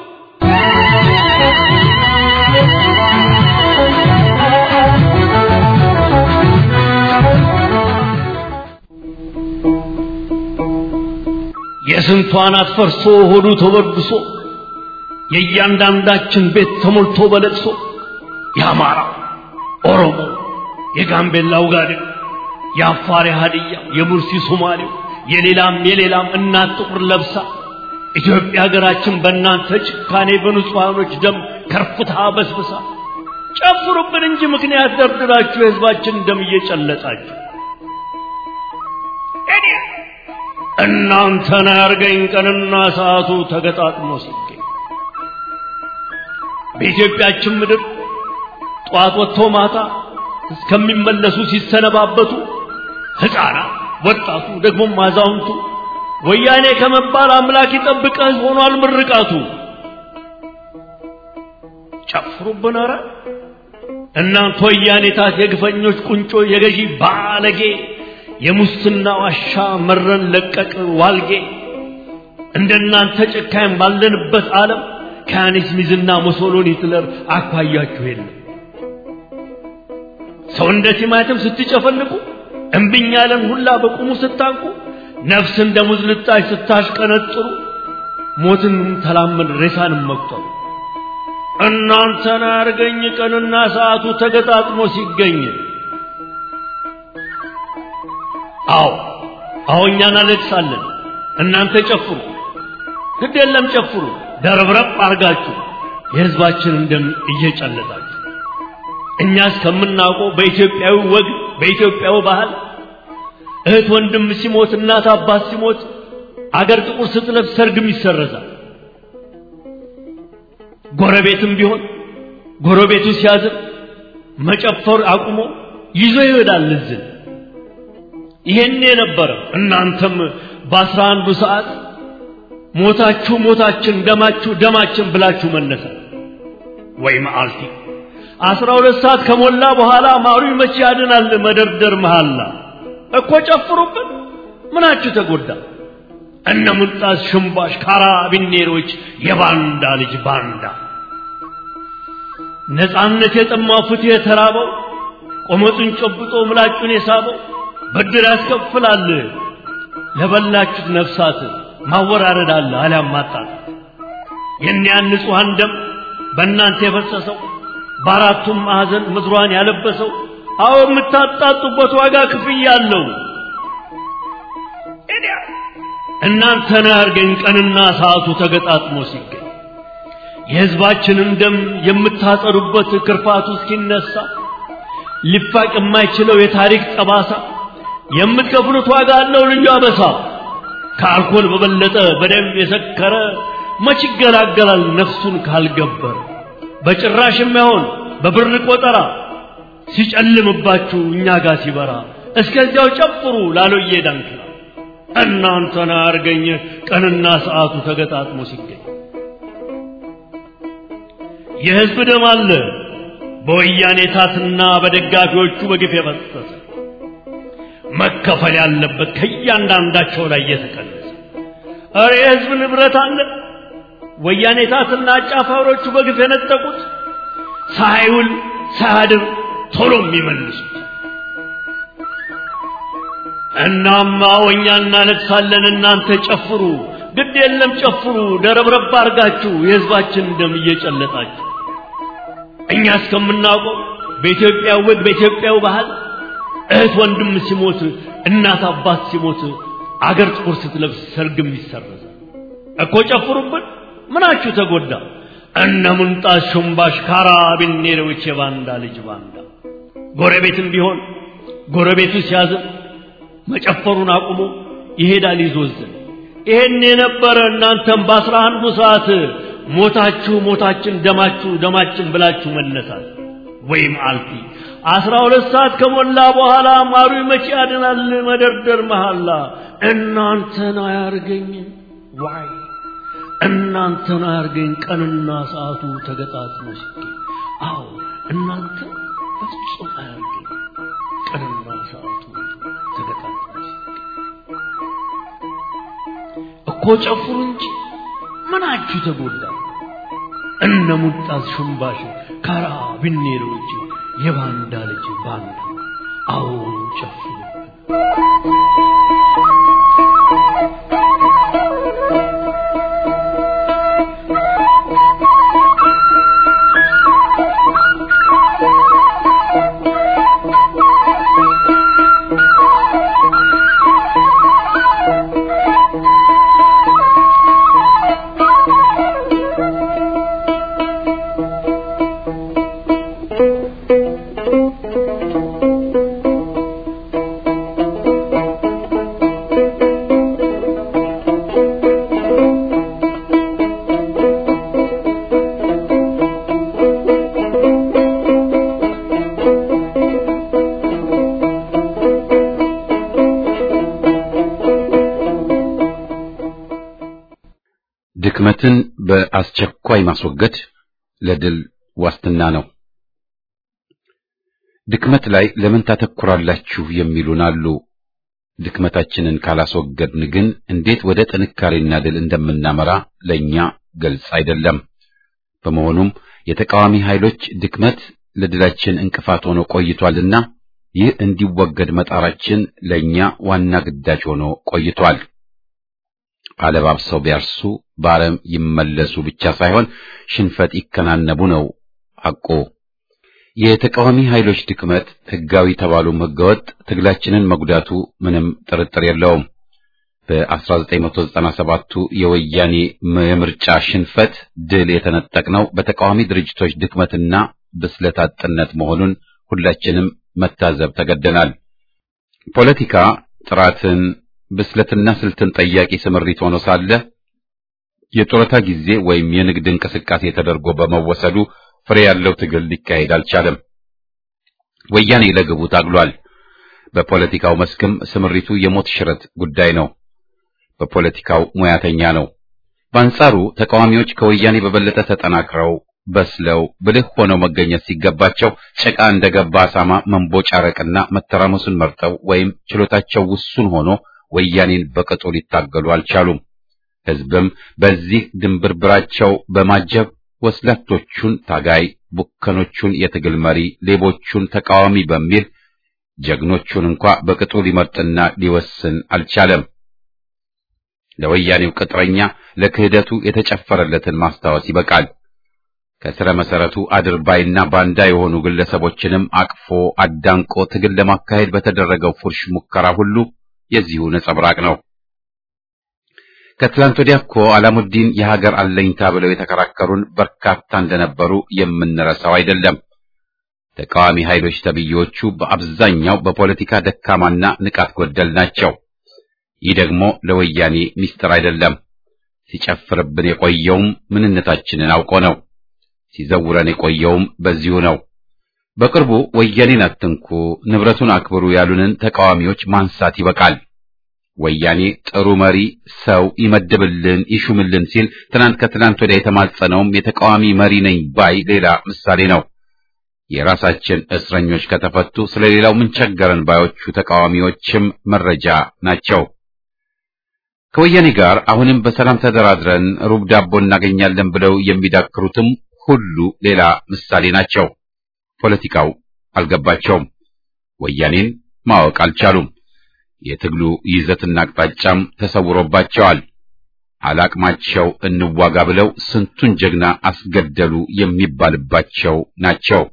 የስንቷ ናት ፈርሶ ሆዱ ተበድሶ የእያንዳንዳችን ቤት ተሞልቶ በለቅሶ የአማራ ኦሮሞ፣ የጋምቤላ ውጋዴ፣ የአፋር የሀድያ የሙርሲ ሶማሌው የሌላም የሌላም እናት ጥቁር ለብሳ ኢትዮጵያ ሀገራችን በእናንተ ጭካኔ በንጹሐኖች ደም ከርፍታ በስብሳ ጨፍሩብን እንጂ ምክንያት ደርድራችሁ የህዝባችን ደም እየጨለጣችሁ እናንተን ያርገኝ ቀንና ሰዓቱ ተገጣጥሞ ሲገኝ በኢትዮጵያችን ምድር ጠዋት ወጥቶ ማታ እስከሚመለሱ ሲሰነባበቱ ሕፃናት፣ ወጣቱ፣ ደግሞም አዛውንቱ ወያኔ ከመባል አምላክ ይጠብቀህ ሆኗል ምርቃቱ። ጨፍሩብን ኧረ እናንተ ወያኔታት የግፈኞች ቁንጮ የገዢ ባለጌ የሙስና ዋሻ መረን ለቀቅ ዋልጌ እንደናንተ ጨካኝ ባለንበት ዓለም ከያኔስ ሚዝና ሙሶሎኒ ሂትለር አኳያችሁ የለም። ሰው እንደ ቲማቲም ስትጨፈልቁ እምብኝ ያለን ሁላ በቁሙ ስታንቁ ነፍስ እንደ ሙዝ ልጣጭ ስታሽቀነጥሩ ሞትን ተላመድ ሬሳንም መቁጠሩ እናንተን አርገኝ ቀንና ሰዓቱ ተገጣጥሞ ሲገኝ አዎ አዎ እኛ እናለቅሳለን እናንተ ጨፍሩ ግድ የለም ጨፍሩ ደረብረብ አርጋችሁ የህዝባችንን ደም እየጨለጣችሁ እኛ እስከምናውቀው በኢትዮጵያዊ ወግ በኢትዮጵያዊ ባህል እህት ወንድም ሲሞት እናት አባት ሲሞት አገር ጥቁር ስትለብስ ሰርግም ይሰረዛል ጎረቤትም ቢሆን ጎረቤቱ ሲያዝን መጨፈር አቁሞ ይዞ ይሄዳል እዝን ይሄን የነበረ እናንተም በአስራ አንዱ ሰዓት ሞታችሁ ሞታችን ደማችሁ ደማችን ብላችሁ መነሳት ወይ መዓልቲ አስራ ሁለት ሰዓት ከሞላ በኋላ ማሩ መቼ ያድናል መደርደር መሃላ እኮ ጨፍሩበት ምናችሁ ተጎዳ እነ ሙልጣስ ሽምባሽ ካራቢኔሮች የባንዳ ልጅ ባንዳ ነፃነት የጠማው ፍትህ የተራበው ቆመጡን ጨብጦ ምላጩን የሳበው ብድር ያስከፍላል ለበላችሁት ነፍሳት ማወራረድ አለ አሊያም ማጣት የእኒያን ንጹሐን ደም በእናንተ የፈሰሰው በአራቱም ማዕዘን ምድሯን ያለበሰው አዎ የምታጣጡበት ዋጋ ክፍያ አለው እናንተን ያርገኝ ቀንና ሰዓቱ ተገጣጥሞ ሲገኝ የሕዝባችንን ደም የምታጠሩበት ክርፋቱ እስኪነሳ ሊፋቅ የማይችለው የታሪክ ጠባሳ የምትከፍሉት ዋጋ አለው ልዩ አበሳ ከአልኮል በበለጠ በደም የሰከረ መች ይገላገላል ነፍሱን ካልገበረ በጭራሽ የማይሆን በብር ቆጠራ ሲጨልምባችሁ እኛ ጋር ሲበራ እስከዚያው ጨፍሩ ላሎዬ ዳንክላ እናንተን አርገኝ ቀንና ሰዓቱ ተገጣጥሞ ሲገኝ የሕዝብ ደም አለ በወያኔ ታትና በደጋፊዎቹ በግፍ የፈሰሰ መከፈል ያለበት ከእያንዳንዳቸው ላይ እየተቀነሰ እረ የሕዝብ ንብረት አለ ወያኔ ታትና አጫፋሪዎቹ በግፍ የነጠቁት ሳይውል ሳያድር ቶሎ የሚመልሱት እናማ ወኛ እናለቅሳለን እናንተ ጨፍሩ ግድ የለም ጨፍሩ ደረብረብ አርጋችሁ የሕዝባችን ደም እየጨለጣችሁ እኛ እስከምናውቀው በኢትዮጵያ ወግ በኢትዮጵያው ባህል እህት ወንድም ሲሞት እናት አባት ሲሞት አገር ጥቁር ስትለብስ ሰርግም ይሰረዛል እኮ ጨፍሩብን ምናችሁ ተጎዳ እነ ሙንጣስ ሹምባሽ ካራቢኔሮች የባንዳ ልጅ ባንዳ ጎረቤትም ቢሆን ጎረቤቱ ሲያዝን መጨፈሩን አቁሞ ይሄዳል ይዞዝን ይሄን የነበረ እናንተም በአስራ አንዱ ሰዓት ሞታችሁ ሞታችን ደማችሁ ደማችን ብላችሁ መነሳት ወይም አልፊ አስራ ሁለት ሰዓት ከሞላ በኋላ ማሩ መቼ ያድናል መደርደር መሐላ እናንተን አያርገኝ ዋይ እናንተን አያርገኝ ቀንና ሰዓቱ ተገጣጥሞ ሲገኝ አዎ እናንተ በፍጹም አያርገኝ ቀንና ሰዓቱ ተገጣጥሞ ሲገኝ እኮ ጨፍሩ እንጂ ምናችሁ ተጎዳ እነ ሙጣዝ ሹምባሽ ካራ ብኔሮች የባንዳ ልጅ ባንዳ አዎ ጨፍሩ Thank you. ድክመትን በአስቸኳይ ማስወገድ ለድል ዋስትና ነው። ድክመት ላይ ለምን ታተኩራላችሁ የሚሉን አሉ። ድክመታችንን ካላስወገድን ግን እንዴት ወደ ጥንካሬና ድል እንደምናመራ ለእኛ ግልጽ አይደለም። በመሆኑም የተቃዋሚ ኃይሎች ድክመት ለድላችን እንቅፋት ሆኖ ቆይቷልና ይህ እንዲወገድ መጣራችን ለእኛ ዋና ግዳጅ ሆኖ ቆይቷል። አለባብሰው ቢያርሱ በአረም ይመለሱ ብቻ ሳይሆን ሽንፈት ይከናነቡ ነው ሐቁ። የተቃዋሚ ኃይሎች ድክመት ሕጋዊ ተባሉም ሕገወጥ ትግላችንን መጉዳቱ ምንም ጥርጥር የለውም። በ1997ቱ የወያኔ የምርጫ ሽንፈት ድል የተነጠቅነው በተቃዋሚ ድርጅቶች ድክመትና ብስለት አጥነት መሆኑን ሁላችንም መታዘብ ተገደናል። ፖለቲካ ጥራትን ብስለትና ስልትን ጠያቂ ስምሪት ሆኖ ሳለ የጡረታ ጊዜ ወይም የንግድ እንቅስቃሴ ተደርጎ በመወሰዱ ፍሬ ያለው ትግል ሊካሄድ አልቻለም። ወያኔ ለግቡ ታግሏል። በፖለቲካው መስክም ስምሪቱ የሞት ሽረት ጉዳይ ነው። በፖለቲካው ሙያተኛ ነው። በአንጻሩ ተቃዋሚዎች ከወያኔ በበለጠ ተጠናክረው በስለው ብልህ ሆነው መገኘት ሲገባቸው ጭቃ እንደገባ አሳማ መንቦጫረቅና መተራመሱን መርጠው ወይም ችሎታቸው ውሱን ሆኖ ወያኔን በቅጡ ሊታገሉ አልቻሉም። ሕዝብም በዚህ ድንብርብራቸው በማጀብ ወስላቶቹን ታጋይ፣ ቡከኖቹን የትግል መሪ፣ ሌቦቹን ተቃዋሚ በሚል ጀግኖቹን እንኳ በቅጡ ሊመርጥና ሊወስን አልቻለም። ለወያኔው ቅጥረኛ ለክህደቱ የተጨፈረለትን ማስታወስ ይበቃል። ከስረ መሰረቱ አድርባይና ባንዳ የሆኑ ግለሰቦችንም አቅፎ አዳንቆ ትግል ለማካሄድ በተደረገው ፉርሽ ሙከራ ሁሉ የዚሁ ነጸብራቅ ነው። ከትላንት ወዲያ እኮ አላሙዲን የሀገር አለኝታ ብለው የተከራከሩን በርካታ እንደነበሩ የምንረሳው አይደለም። ተቃዋሚ ኃይሎች ተብዬዎቹ በአብዛኛው በፖለቲካ ደካማና ንቃት ጎደል ናቸው። ይህ ደግሞ ለወያኔ ሚስጥር አይደለም። ሲጨፍርብን የቆየውም ምንነታችንን አውቆ ነው። ሲዘውረን የቆየውም በዚሁ ነው። በቅርቡ ወያኔን አትንኩ፣ ንብረቱን አክብሩ ያሉንን ተቃዋሚዎች ማንሳት ይበቃል። ወያኔ ጥሩ መሪ ሰው ይመድብልን ይሹምልን ሲል ትናንት ከትናንት ወዲያ የተማጸነውም የተቃዋሚ መሪ ነኝ ባይ ሌላ ምሳሌ ነው። የራሳችን እስረኞች ከተፈቱ ስለሌላው ምን ቸገረን ባዮቹ ተቃዋሚዎችም መረጃ ናቸው። ከወያኔ ጋር አሁንም በሰላም ተደራድረን ሩብ ዳቦ እናገኛለን ብለው የሚዳክሩትም ሁሉ ሌላ ምሳሌ ናቸው። ፖለቲካው አልገባቸውም። ወያኔን ማወቅ አልቻሉም። የትግሉ ይዘትና አቅጣጫም ተሰውሮባቸዋል። አላቅማቸው እንዋጋ ብለው ስንቱን ጀግና አስገደሉ የሚባልባቸው ናቸው።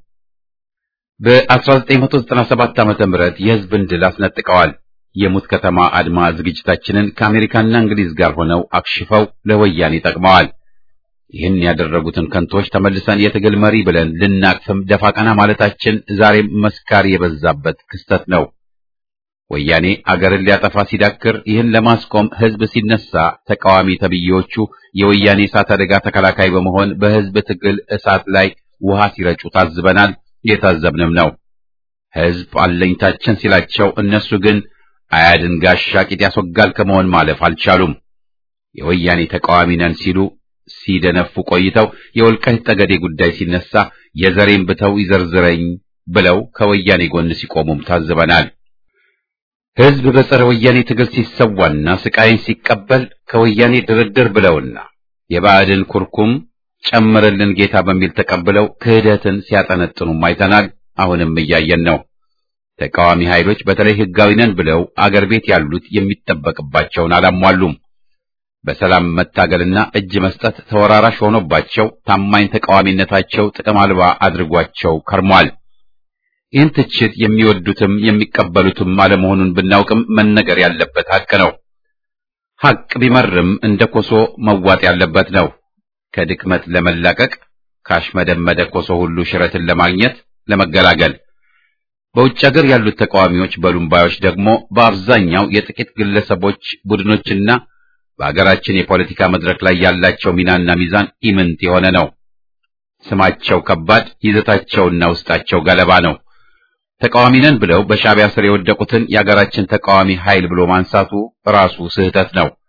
በ1997 ዓመተ ምህረት የሕዝብን ድል አስነጥቀዋል። የሙት ከተማ አድማ ዝግጅታችንን ከአሜሪካና እንግሊዝ ጋር ሆነው አክሽፈው ለወያኔ ጠቅመዋል። ይህን ያደረጉትን ከንቶች ተመልሰን የትግል መሪ ብለን ልናቅፍም ደፋ ቀና ማለታችን ዛሬም መስካሪ የበዛበት ክስተት ነው። ወያኔ አገርን ሊያጠፋ ሲዳክር ይህን ለማስቆም ሕዝብ ሲነሳ ተቃዋሚ ተብዬዎቹ የወያኔ እሳት አደጋ ተከላካይ በመሆን በሕዝብ ትግል እሳት ላይ ውሃ ሲረጩ ታዝበናል። የታዘብንም ነው። ሕዝብ አለኝታችን ሲላቸው እነሱ ግን አያድን ጋሻ ቂጥ ያስወጋል ከመሆን ማለፍ አልቻሉም። የወያኔ ተቃዋሚ ነን ሲሉ ሲደነፉ ቆይተው የወልቃይት ጠገዴ ጉዳይ ሲነሳ የዘሬን ብተው ይዘርዝረኝ ብለው ከወያኔ ጎን ሲቆሙም ታዝበናል። ሕዝብ በጸረ ወያኔ ትግል ሲሰዋና ስቃይን ሲቀበል ከወያኔ ድርድር ብለውና የባዕድን ኩርኩም ጨምርልን ጌታ በሚል ተቀብለው ክህደትን ሲያጠነጥኑም አይተናል። አሁንም እያየን ነው። ተቃዋሚ ኃይሎች በተለይ ሕጋዊ ነን ብለው አገር ቤት ያሉት የሚጠበቅባቸውን አላሟሉም። በሰላም መታገልና እጅ መስጠት ተወራራሽ ሆኖባቸው ታማኝ ተቃዋሚነታቸው ጥቅም አልባ አድርጓቸው ከርሟል። ይህን ትችት የሚወዱትም የሚቀበሉትም አለመሆኑን ብናውቅም መነገር ያለበት ሐቅ ነው። ሐቅ ቢመርም እንደ ኮሶ መዋጥ ያለበት ነው። ከድክመት ለመላቀቅ ካሽመደመደ ኮሶ ሁሉ ሽረትን ለማግኘት ለመገላገል በውጭ ሀገር ያሉት ተቃዋሚዎች በሉምባዮች ደግሞ በአብዛኛው የጥቂት ግለሰቦች ቡድኖችና በሀገራችን የፖለቲካ መድረክ ላይ ያላቸው ሚናና ሚዛን ኢምንት የሆነ ነው። ስማቸው ከባድ፣ ይዘታቸውና ውስጣቸው ገለባ ነው። ተቃዋሚ ነን ብለው በሻዕቢያ ስር የወደቁትን የሀገራችን ተቃዋሚ ኃይል ብሎ ማንሳቱ ራሱ ስህተት ነው።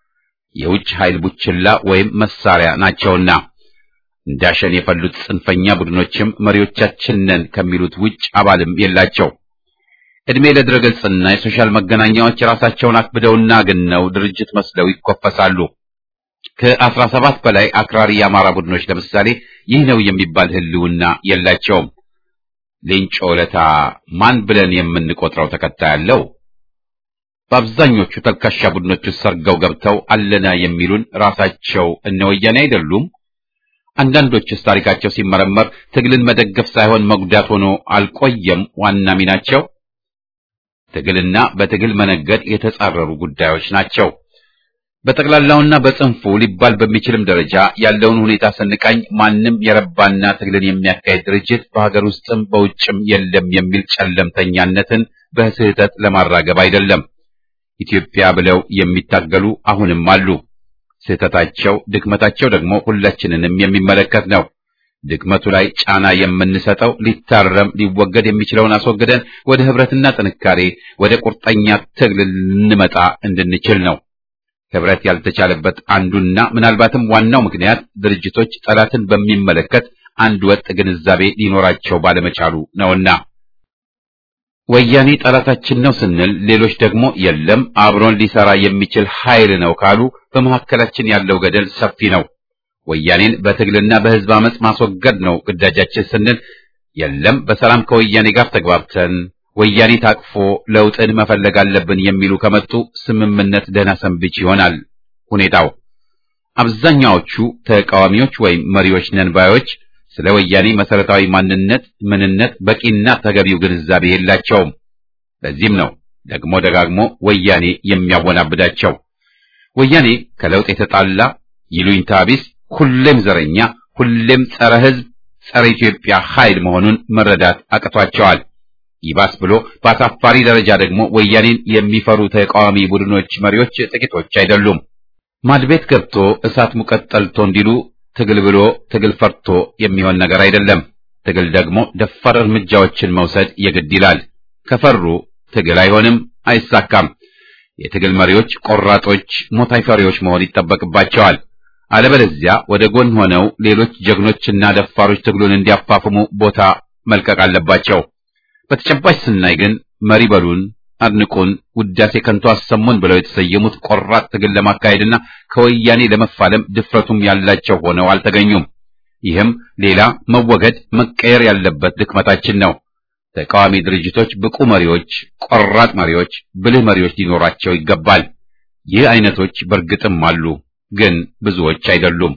የውጭ ኃይል ቡችላ ወይም መሳሪያ ናቸውና እንዳሸን የፈሉት ጽንፈኛ ቡድኖችም መሪዎቻችን ነን ከሚሉት ውጭ አባልም የላቸው። ዕድሜ ለድረገጽና የሶሻል መገናኛዎች ራሳቸውን አክብደውና ግነው ድርጅት መስለው ይኮፈሳሉ። ከአስራ ሰባት በላይ አክራሪ የአማራ ቡድኖች ለምሳሌ ይህ ነው የሚባል ህልውና የላቸውም። ሌንጮ ለታ ማን ብለን የምንቆጥረው ተከታይ አለው? በአብዛኞቹ ተልካሻ ቡድኖች ውስጥ ሰርገው ገብተው አለና የሚሉን ራሳቸው እነ ወያኔ አይደሉም? አንዳንዶችስ ታሪካቸው ሲመረመር ትግልን መደገፍ ሳይሆን መጉዳት ሆኖ አልቆየም ዋና ሚናቸው? ትግልና በትግል መነገድ የተጻረሩ ጉዳዮች ናቸው። በጠቅላላውና በጽንፉ ሊባል በሚችልም ደረጃ ያለውን ሁኔታ ስንቃኝ ማንም የረባና ትግልን የሚያካሄድ ድርጅት በሀገር ውስጥም በውጭም የለም የሚል ጨለምተኛነትን በስህተት ለማራገብ አይደለም። ኢትዮጵያ ብለው የሚታገሉ አሁንም አሉ። ስህተታቸው፣ ድክመታቸው ደግሞ ሁላችንንም የሚመለከት ነው። ድክመቱ ላይ ጫና የምንሰጠው ሊታረም ሊወገድ የሚችለውን አስወግደን ወደ ህብረትና ጥንካሬ ወደ ቁርጠኛ ትግል ልንመጣ እንድንችል ነው። ህብረት ያልተቻለበት አንዱና ምናልባትም ዋናው ምክንያት ድርጅቶች ጠላትን በሚመለከት አንድ ወጥ ግንዛቤ ሊኖራቸው ባለመቻሉ ነውና ወያኔ ጠላታችን ነው ስንል ሌሎች ደግሞ የለም አብሮን ሊሰራ የሚችል ኃይል ነው ካሉ በመካከላችን ያለው ገደል ሰፊ ነው። ወያኔን በትግልና በህዝብ አመጽ ማስወገድ ነው ግዳጃችን ስንል የለም በሰላም ከወያኔ ጋር ተግባብተን ወያኔ ታቅፎ ለውጥን መፈለግ አለብን የሚሉ ከመጡ ስምምነት ደህና ሰንብች ይሆናል ሁኔታው። አብዛኛዎቹ ተቃዋሚዎች ወይም መሪዎች ነን ባዮች ስለ ወያኔ መሰረታዊ ማንነት፣ ምንነት በቂና ተገቢው ግንዛቤ የላቸውም። ለዚህም ነው ደግሞ ደጋግሞ ወያኔ የሚያወናብዳቸው። ወያኔ ከለውጥ የተጣላ ይሉኝታ ቢስ፣ ሁሌም ዘረኛ፣ ሁሌም ጸረ ህዝብ፣ ጸረ ኢትዮጵያ ኃይል መሆኑን መረዳት አቅቷቸዋል። ይባስ ብሎ በአሳፋሪ ደረጃ ደግሞ ወያኔን የሚፈሩ ተቃዋሚ ቡድኖች መሪዎች ጥቂቶች አይደሉም። ማድቤት ገብቶ እሳት ሙቀት ጠልቶ እንዲሉ ትግል ብሎ ትግል ፈርቶ የሚሆን ነገር አይደለም። ትግል ደግሞ ደፋር እርምጃዎችን መውሰድ የግድ ይላል። ከፈሩ ትግል አይሆንም፣ አይሳካም። የትግል መሪዎች ቆራጦች፣ ሞት አይፈሪዎች መሆን ይጠበቅባቸዋል። አለበለዚያ ወደ ጎን ሆነው ሌሎች ጀግኖችና ደፋሮች ትግሉን እንዲያፋፍሙ ቦታ መልቀቅ አለባቸው። በተጨባጭ ስናይ ግን መሪ በሉን፣ አድንቁን፣ ውዳሴ ከንቱ አሰሙን ብለው የተሰየሙት ቆራጥ ትግል ለማካሄድና ከወያኔ ለመፋለም ድፍረቱም ያላቸው ሆነው አልተገኙም። ይህም ሌላ መወገድ መቀየር ያለበት ድክመታችን ነው። ተቃዋሚ ድርጅቶች ብቁ መሪዎች፣ ቆራጥ መሪዎች፣ ብልህ መሪዎች ሊኖራቸው ይገባል። ይህ አይነቶች በእርግጥም አሉ፣ ግን ብዙዎች አይደሉም።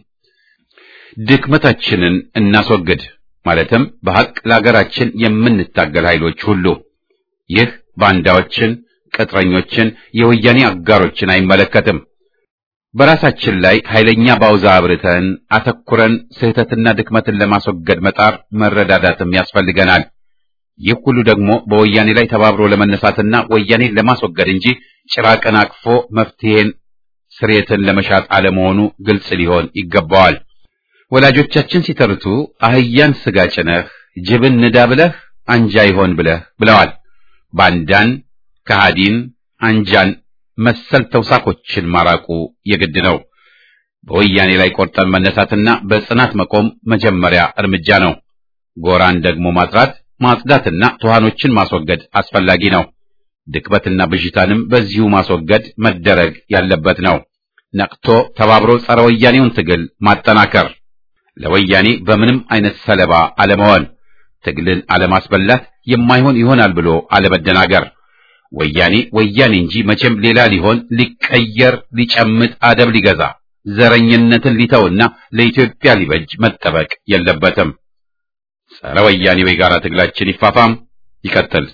ድክመታችንን እናስወግድ ማለትም በሐቅ ለሀገራችን የምንታገል ኃይሎች ሁሉ። ይህ ባንዳዎችን፣ ቅጥረኞችን፣ የወያኔ አጋሮችን አይመለከትም። በራሳችን ላይ ኃይለኛ ባውዛ አብርተን አተኩረን ስህተትና ድክመትን ለማስወገድ መጣር መረዳዳትም ያስፈልገናል። ይህ ሁሉ ደግሞ በወያኔ ላይ ተባብሮ ለመነሳትና ወያኔን ለማስወገድ እንጂ ጭራቅን አቅፎ መፍትሄን ስሬትን ለመሻት አለመሆኑ ግልጽ ሊሆን ይገባዋል። ወላጆቻችን ሲተርቱ አህያን ስጋ ጭነህ ጅብን ንዳ ብለህ አንጃ ይሆን ብለህ ብለዋል። ባንዳን፣ ከሃዲን፣ አንጃን መሰል ተውሳኮችን ማራቁ የግድ ነው። በወያኔ ላይ ቆርጠን መነሳትና በጽናት መቆም መጀመሪያ እርምጃ ነው። ጎራን ደግሞ ማጥራት ማጽዳትና ትኋኖችን ማስወገድ አስፈላጊ ነው። ድክመትና ብዥታንም በዚሁ ማስወገድ መደረግ ያለበት ነው። ነቅቶ ተባብሮ ጸረ ወያኔውን ትግል ማጠናከር፣ ለወያኔ በምንም አይነት ሰለባ አለመሆን፣ ትግልን አለማስበላት፣ የማይሆን ይሆናል ብሎ አለመደናገር። ወያኔ ወያኔ እንጂ መቼም ሌላ ሊሆን ሊቀየር ሊጨምጥ አደብ ሊገዛ ዘረኝነትን ሊተውና ለኢትዮጵያ ሊበጅ መጠበቅ የለበትም። ጸረ ወያኔው የጋራ ትግላችን ይፋፋም ይቀጥል።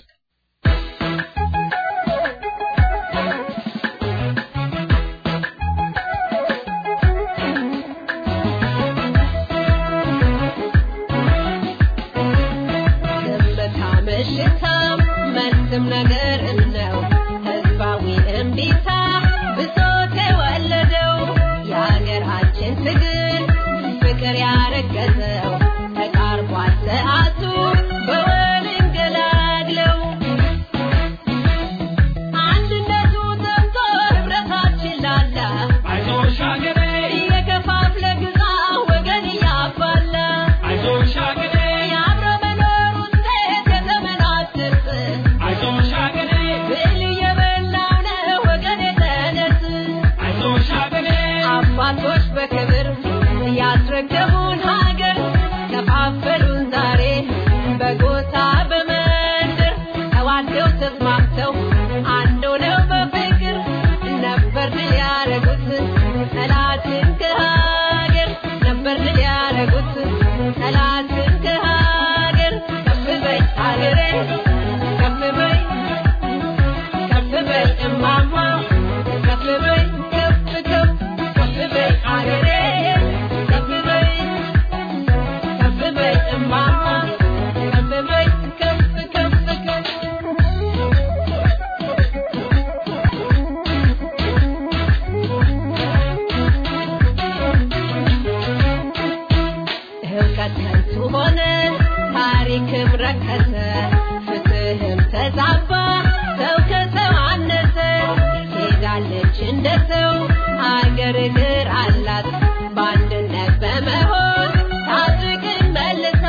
አይዞሽ እማማ ከፍ በይ ከፍ ከፍ ከፍ እውቀት ከንቱ ሆነ፣ ታሪክም ረከሰ፣ ፍትህም ተዛባ፣ ሰው ከሰው አነሰ። ሄዳለች እንደ ሰው አገር እግር አላት በአንድነት በመሆን ታድግን መልሳ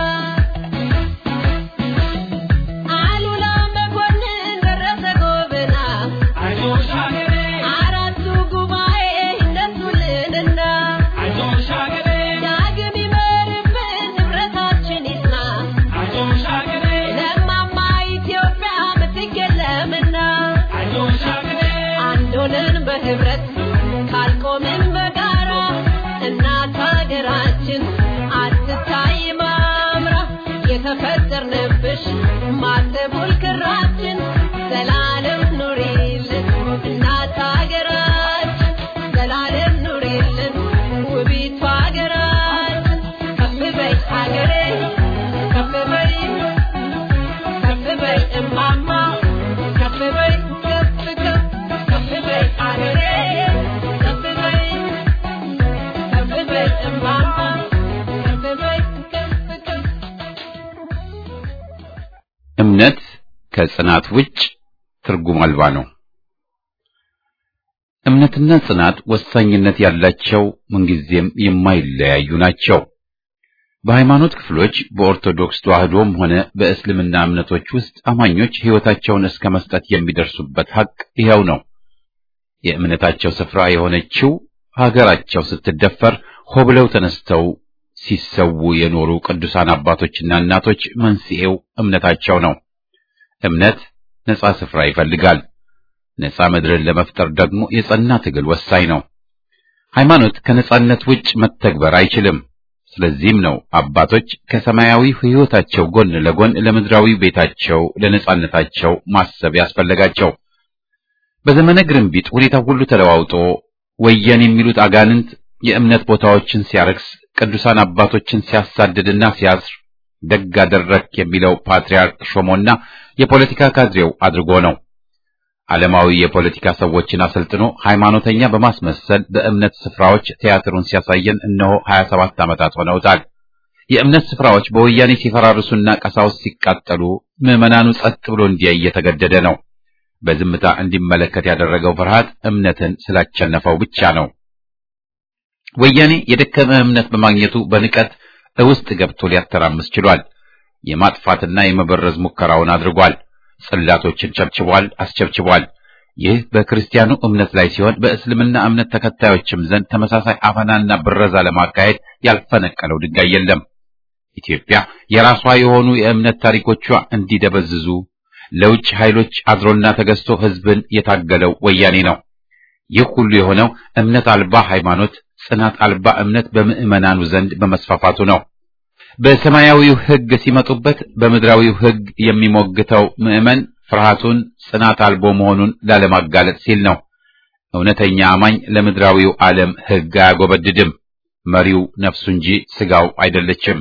አሉላ መኮንን ደረሰ ጎብና አራቱ ጉባኤ እነሱልንና ዳግም ይመርብን ህብረታችን ይጽና ለማማ ኢትዮጵያ ምትክ የለምና አንድ ሆነን በህብረት ካልቆምን በጋራ እናት ሀገራችን አትታይ ማምራ የተፈጠርንብሽ ማተቡል ክራችን ዘላለም ኑሪልን እናት ሀገራችን ዘላለም ኑሪልን ውቢቷ ሀገራችን ከፍ በይ ሀገሬ ከፍ በይ ከፍ በይ እማማ ከፍ በይ ከፍ ከፍ ከፍ በይ ሀገሬ ከፍ በይ ከፍ በይ እማማ ከፍ በይ ከፍ ከፍ እምነት ከጽናት ውጭ ትርጉም አልባ ነው። እምነትና ጽናት ወሳኝነት ያላቸው ምንጊዜም የማይለያዩ ናቸው። በሃይማኖት ክፍሎች በኦርቶዶክስ ተዋህዶም ሆነ በእስልምና እምነቶች ውስጥ አማኞች ሕይወታቸውን እስከ መስጠት የሚደርሱበት ሐቅ ይኸው ነው። የእምነታቸው ስፍራ የሆነችው ሀገራቸው ስትደፈር ሆ ብለው ተነስተው ሲሰዉ የኖሩ ቅዱሳን አባቶችና እናቶች መንስኤው እምነታቸው ነው። እምነት ነጻ ስፍራ ይፈልጋል። ነጻ ምድርን ለመፍጠር ደግሞ የጸና ትግል ወሳኝ ነው። ሃይማኖት ከነጻነት ውጭ መተግበር አይችልም። ስለዚህም ነው አባቶች ከሰማያዊ ሕይወታቸው ጎን ለጎን ለምድራዊ ቤታቸው ለነጻነታቸው ማሰብ ያስፈለጋቸው። በዘመነ ግርንቢጥ ሁኔታ ሁሉ ተለዋውጦ ወየን የሚሉት አጋንንት የእምነት ቦታዎችን ሲያረክስ፣ ቅዱሳን አባቶችን ሲያሳድድና ሲያስር ደግ አደረክ የሚለው ፓትርያርክ ሾሞና የፖለቲካ ካድሬው አድርጎ ነው። ዓለማዊ የፖለቲካ ሰዎችን አሰልጥኖ ሃይማኖተኛ በማስመሰል በእምነት ስፍራዎች ቲያትሩን ሲያሳየን እነሆ 27 ዓመታት ሆነውታል። የእምነት ስፍራዎች በወያኔ ሲፈራርሱና ቀሳውስት ሲቃጠሉ ምዕመናኑ ጸጥ ብሎ እንዲያይ እየተገደደ ነው። በዝምታ እንዲመለከት ያደረገው ፍርሃት እምነትን ስላቸነፈው ብቻ ነው። ወያኔ የደከመ እምነት በማግኘቱ በንቀት ውስጥ ገብቶ ሊያተራምስ ችሏል። የማጥፋትና የመበረዝ ሙከራውን አድርጓል። ጽላቶችን ቸብችቧል፣ አስቸብችቧል። ይህ በክርስቲያኑ እምነት ላይ ሲሆን በእስልምና እምነት ተከታዮችም ዘንድ ተመሳሳይ አፈናና ብረዛ ለማካሄድ ያልፈነቀለው ድንጋይ የለም። ኢትዮጵያ የራሷ የሆኑ የእምነት ታሪኮቿ እንዲደበዝዙ ለውጭ ኃይሎች አድሮና ተገዝቶ ሕዝብን የታገለው ወያኔ ነው። ይህ ሁሉ የሆነው እምነት አልባ ሃይማኖት፣ ጽናት አልባ እምነት በምዕመናኑ ዘንድ በመስፋፋቱ ነው። በሰማያዊው ሕግ ሲመጡበት በምድራዊው ሕግ የሚሞግተው ምዕመን ፍርሃቱን ጽናት አልቦ መሆኑን ላለማጋለጥ ሲል ነው። እውነተኛ አማኝ ለምድራዊው ዓለም ሕግ አያጎበድድም። መሪው ነፍሱ እንጂ ሥጋው አይደለችም።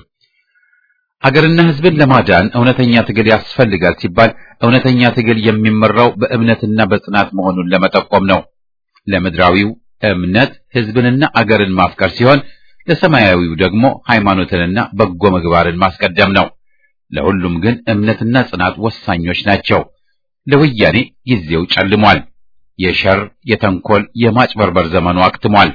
አገርና ሕዝብን ለማዳን እውነተኛ ትግል ያስፈልጋል ሲባል እውነተኛ ትግል የሚመራው በእምነትና በጽናት መሆኑን ለመጠቆም ነው። ለምድራዊው እምነት ሕዝብንና አገርን ማፍቀር ሲሆን ለሰማያዊው ደግሞ ሃይማኖትንና በጎ ምግባርን ማስቀደም ነው። ለሁሉም ግን እምነትና ጽናት ወሳኞች ናቸው። ለወያኔ ጊዜው ጨልሟል። የሸር የተንኮል፣ የማጭበርበር ዘመኑ አክትሟል።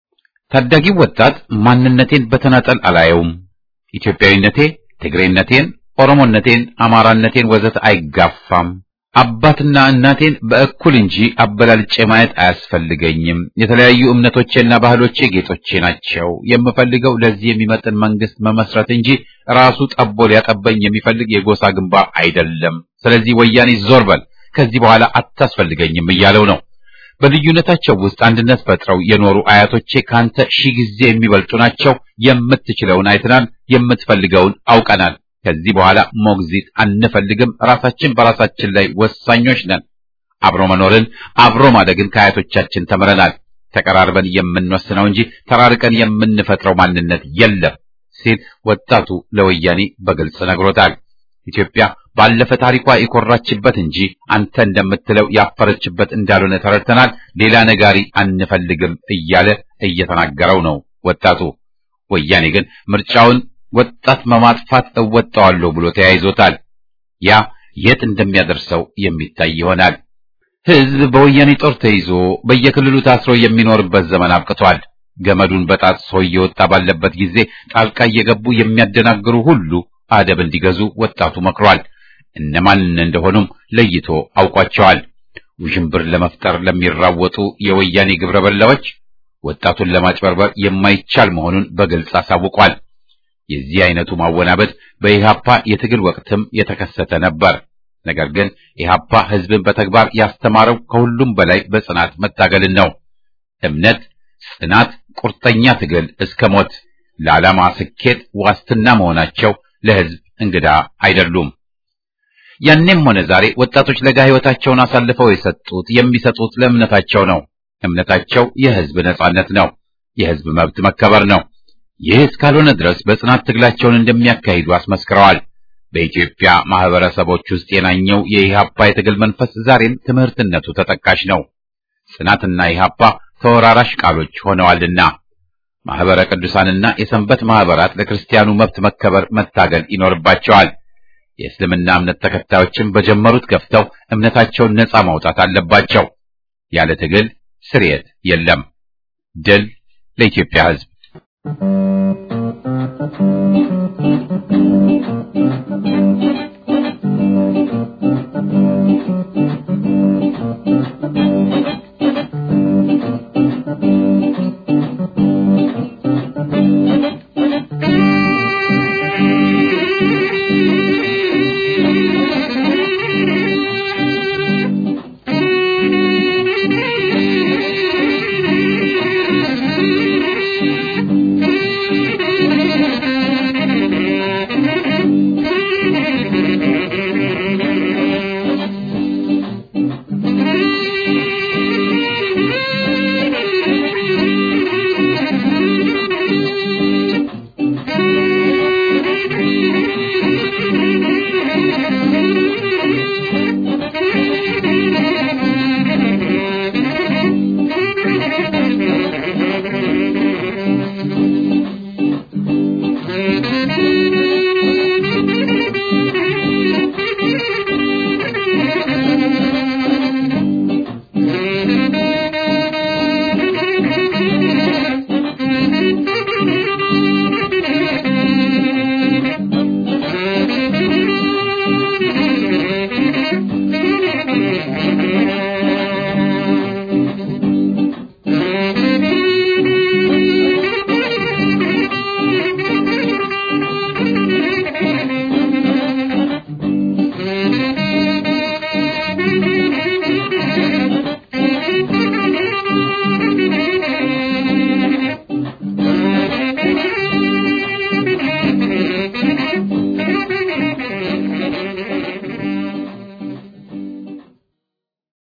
ታዳጊው ወጣት ማንነቴን በተናጠል አላየውም፣ ኢትዮጵያዊነቴ ትግሬነቴን፣ ኦሮሞነቴን፣ አማራነቴን ወዘተ አይጋፋም አባትና እናቴን በእኩል እንጂ አበላልጬ ማየት አያስፈልገኝም። የተለያዩ እምነቶቼና ባህሎቼ ጌጦቼ ናቸው። የምፈልገው ለዚህ የሚመጥን መንግስት መመስረት እንጂ ራሱ ጠቦ ሊያጠበኝ የሚፈልግ የጎሳ ግንባር አይደለም። ስለዚህ ወያኔ ዞር በል፣ ከዚህ በኋላ አታስፈልገኝም እያለው ነው። በልዩነታቸው ውስጥ አንድነት ፈጥረው የኖሩ አያቶቼ ካንተ ሺህ ጊዜ የሚበልጡ ናቸው። የምትችለውን አይተናል፣ የምትፈልገውን አውቀናል። ከዚህ በኋላ ሞግዚት አንፈልግም። ራሳችን በራሳችን ላይ ወሳኞች ነን። አብሮ መኖርን አብሮ ማደግን ከአያቶቻችን ተምረናል። ተቀራርበን የምንወስነው እንጂ ተራርቀን የምንፈጥረው ማንነት የለም ሲል ወጣቱ ለወያኔ በግልጽ ነግሮታል። ኢትዮጵያ ባለፈ ታሪኳ የኮራችበት እንጂ አንተ እንደምትለው ያፈረችበት እንዳልሆነ ተረድተናል። ሌላ ነጋሪ አንፈልግም እያለ እየተናገረው ነው ወጣቱ። ወያኔ ግን ምርጫውን ወጣት በማጥፋት እወጣዋለሁ ብሎ ተያይዞታል። ያ የት እንደሚያደርሰው የሚታይ ይሆናል። ሕዝብ በወያኔ ጦር ተይዞ በየክልሉ ታስሮ የሚኖርበት ዘመን አብቅቷል። ገመዱን በጣጥሶ እየወጣ ባለበት ጊዜ ጣልቃ እየገቡ የሚያደናግሩ ሁሉ አደብ እንዲገዙ ወጣቱ መክሯል። እነማን እንደሆኑም ለይቶ አውቋቸዋል። ውዥንብር ለመፍጠር ለሚራወጡ የወያኔ ግብረ በላዎች ወጣቱን ለማጭበርበር የማይቻል መሆኑን በግልጽ አሳውቋል። የዚህ አይነቱ ማወናበድ በኢህአፓ የትግል ወቅትም የተከሰተ ነበር። ነገር ግን ኢህአፓ ህዝብን በተግባር ያስተማረው ከሁሉም በላይ በጽናት መታገልን ነው። እምነት፣ ጽናት፣ ቁርጠኛ ትግል እስከ ሞት ለዓላማ ስኬት ዋስትና መሆናቸው ለህዝብ እንግዳ አይደሉም። ያኔም ሆነ ዛሬ ወጣቶች ለጋ ህይወታቸውን አሳልፈው የሰጡት የሚሰጡት ለእምነታቸው ነው። እምነታቸው የህዝብ ነጻነት ነው፣ የህዝብ መብት መከበር ነው። ይህ እስካልሆነ ድረስ በጽናት ትግላቸውን እንደሚያካሂዱ አስመስክረዋል። በኢትዮጵያ ማህበረሰቦች ውስጥ የናኘው የኢህአፓ የትግል መንፈስ ዛሬም ትምህርትነቱ ተጠቃሽ ነው። ጽናትና ኢህአፓ ተወራራሽ ቃሎች ሆነዋልና ማህበረ ቅዱሳንና የሰንበት ማህበራት ለክርስቲያኑ መብት መከበር መታገል ይኖርባቸዋል። የእስልምና እምነት ተከታዮችም በጀመሩት ገፍተው እምነታቸውን ነጻ ማውጣት አለባቸው። ያለ ትግል ስርየት የለም። ድል ለኢትዮጵያ ህዝብ!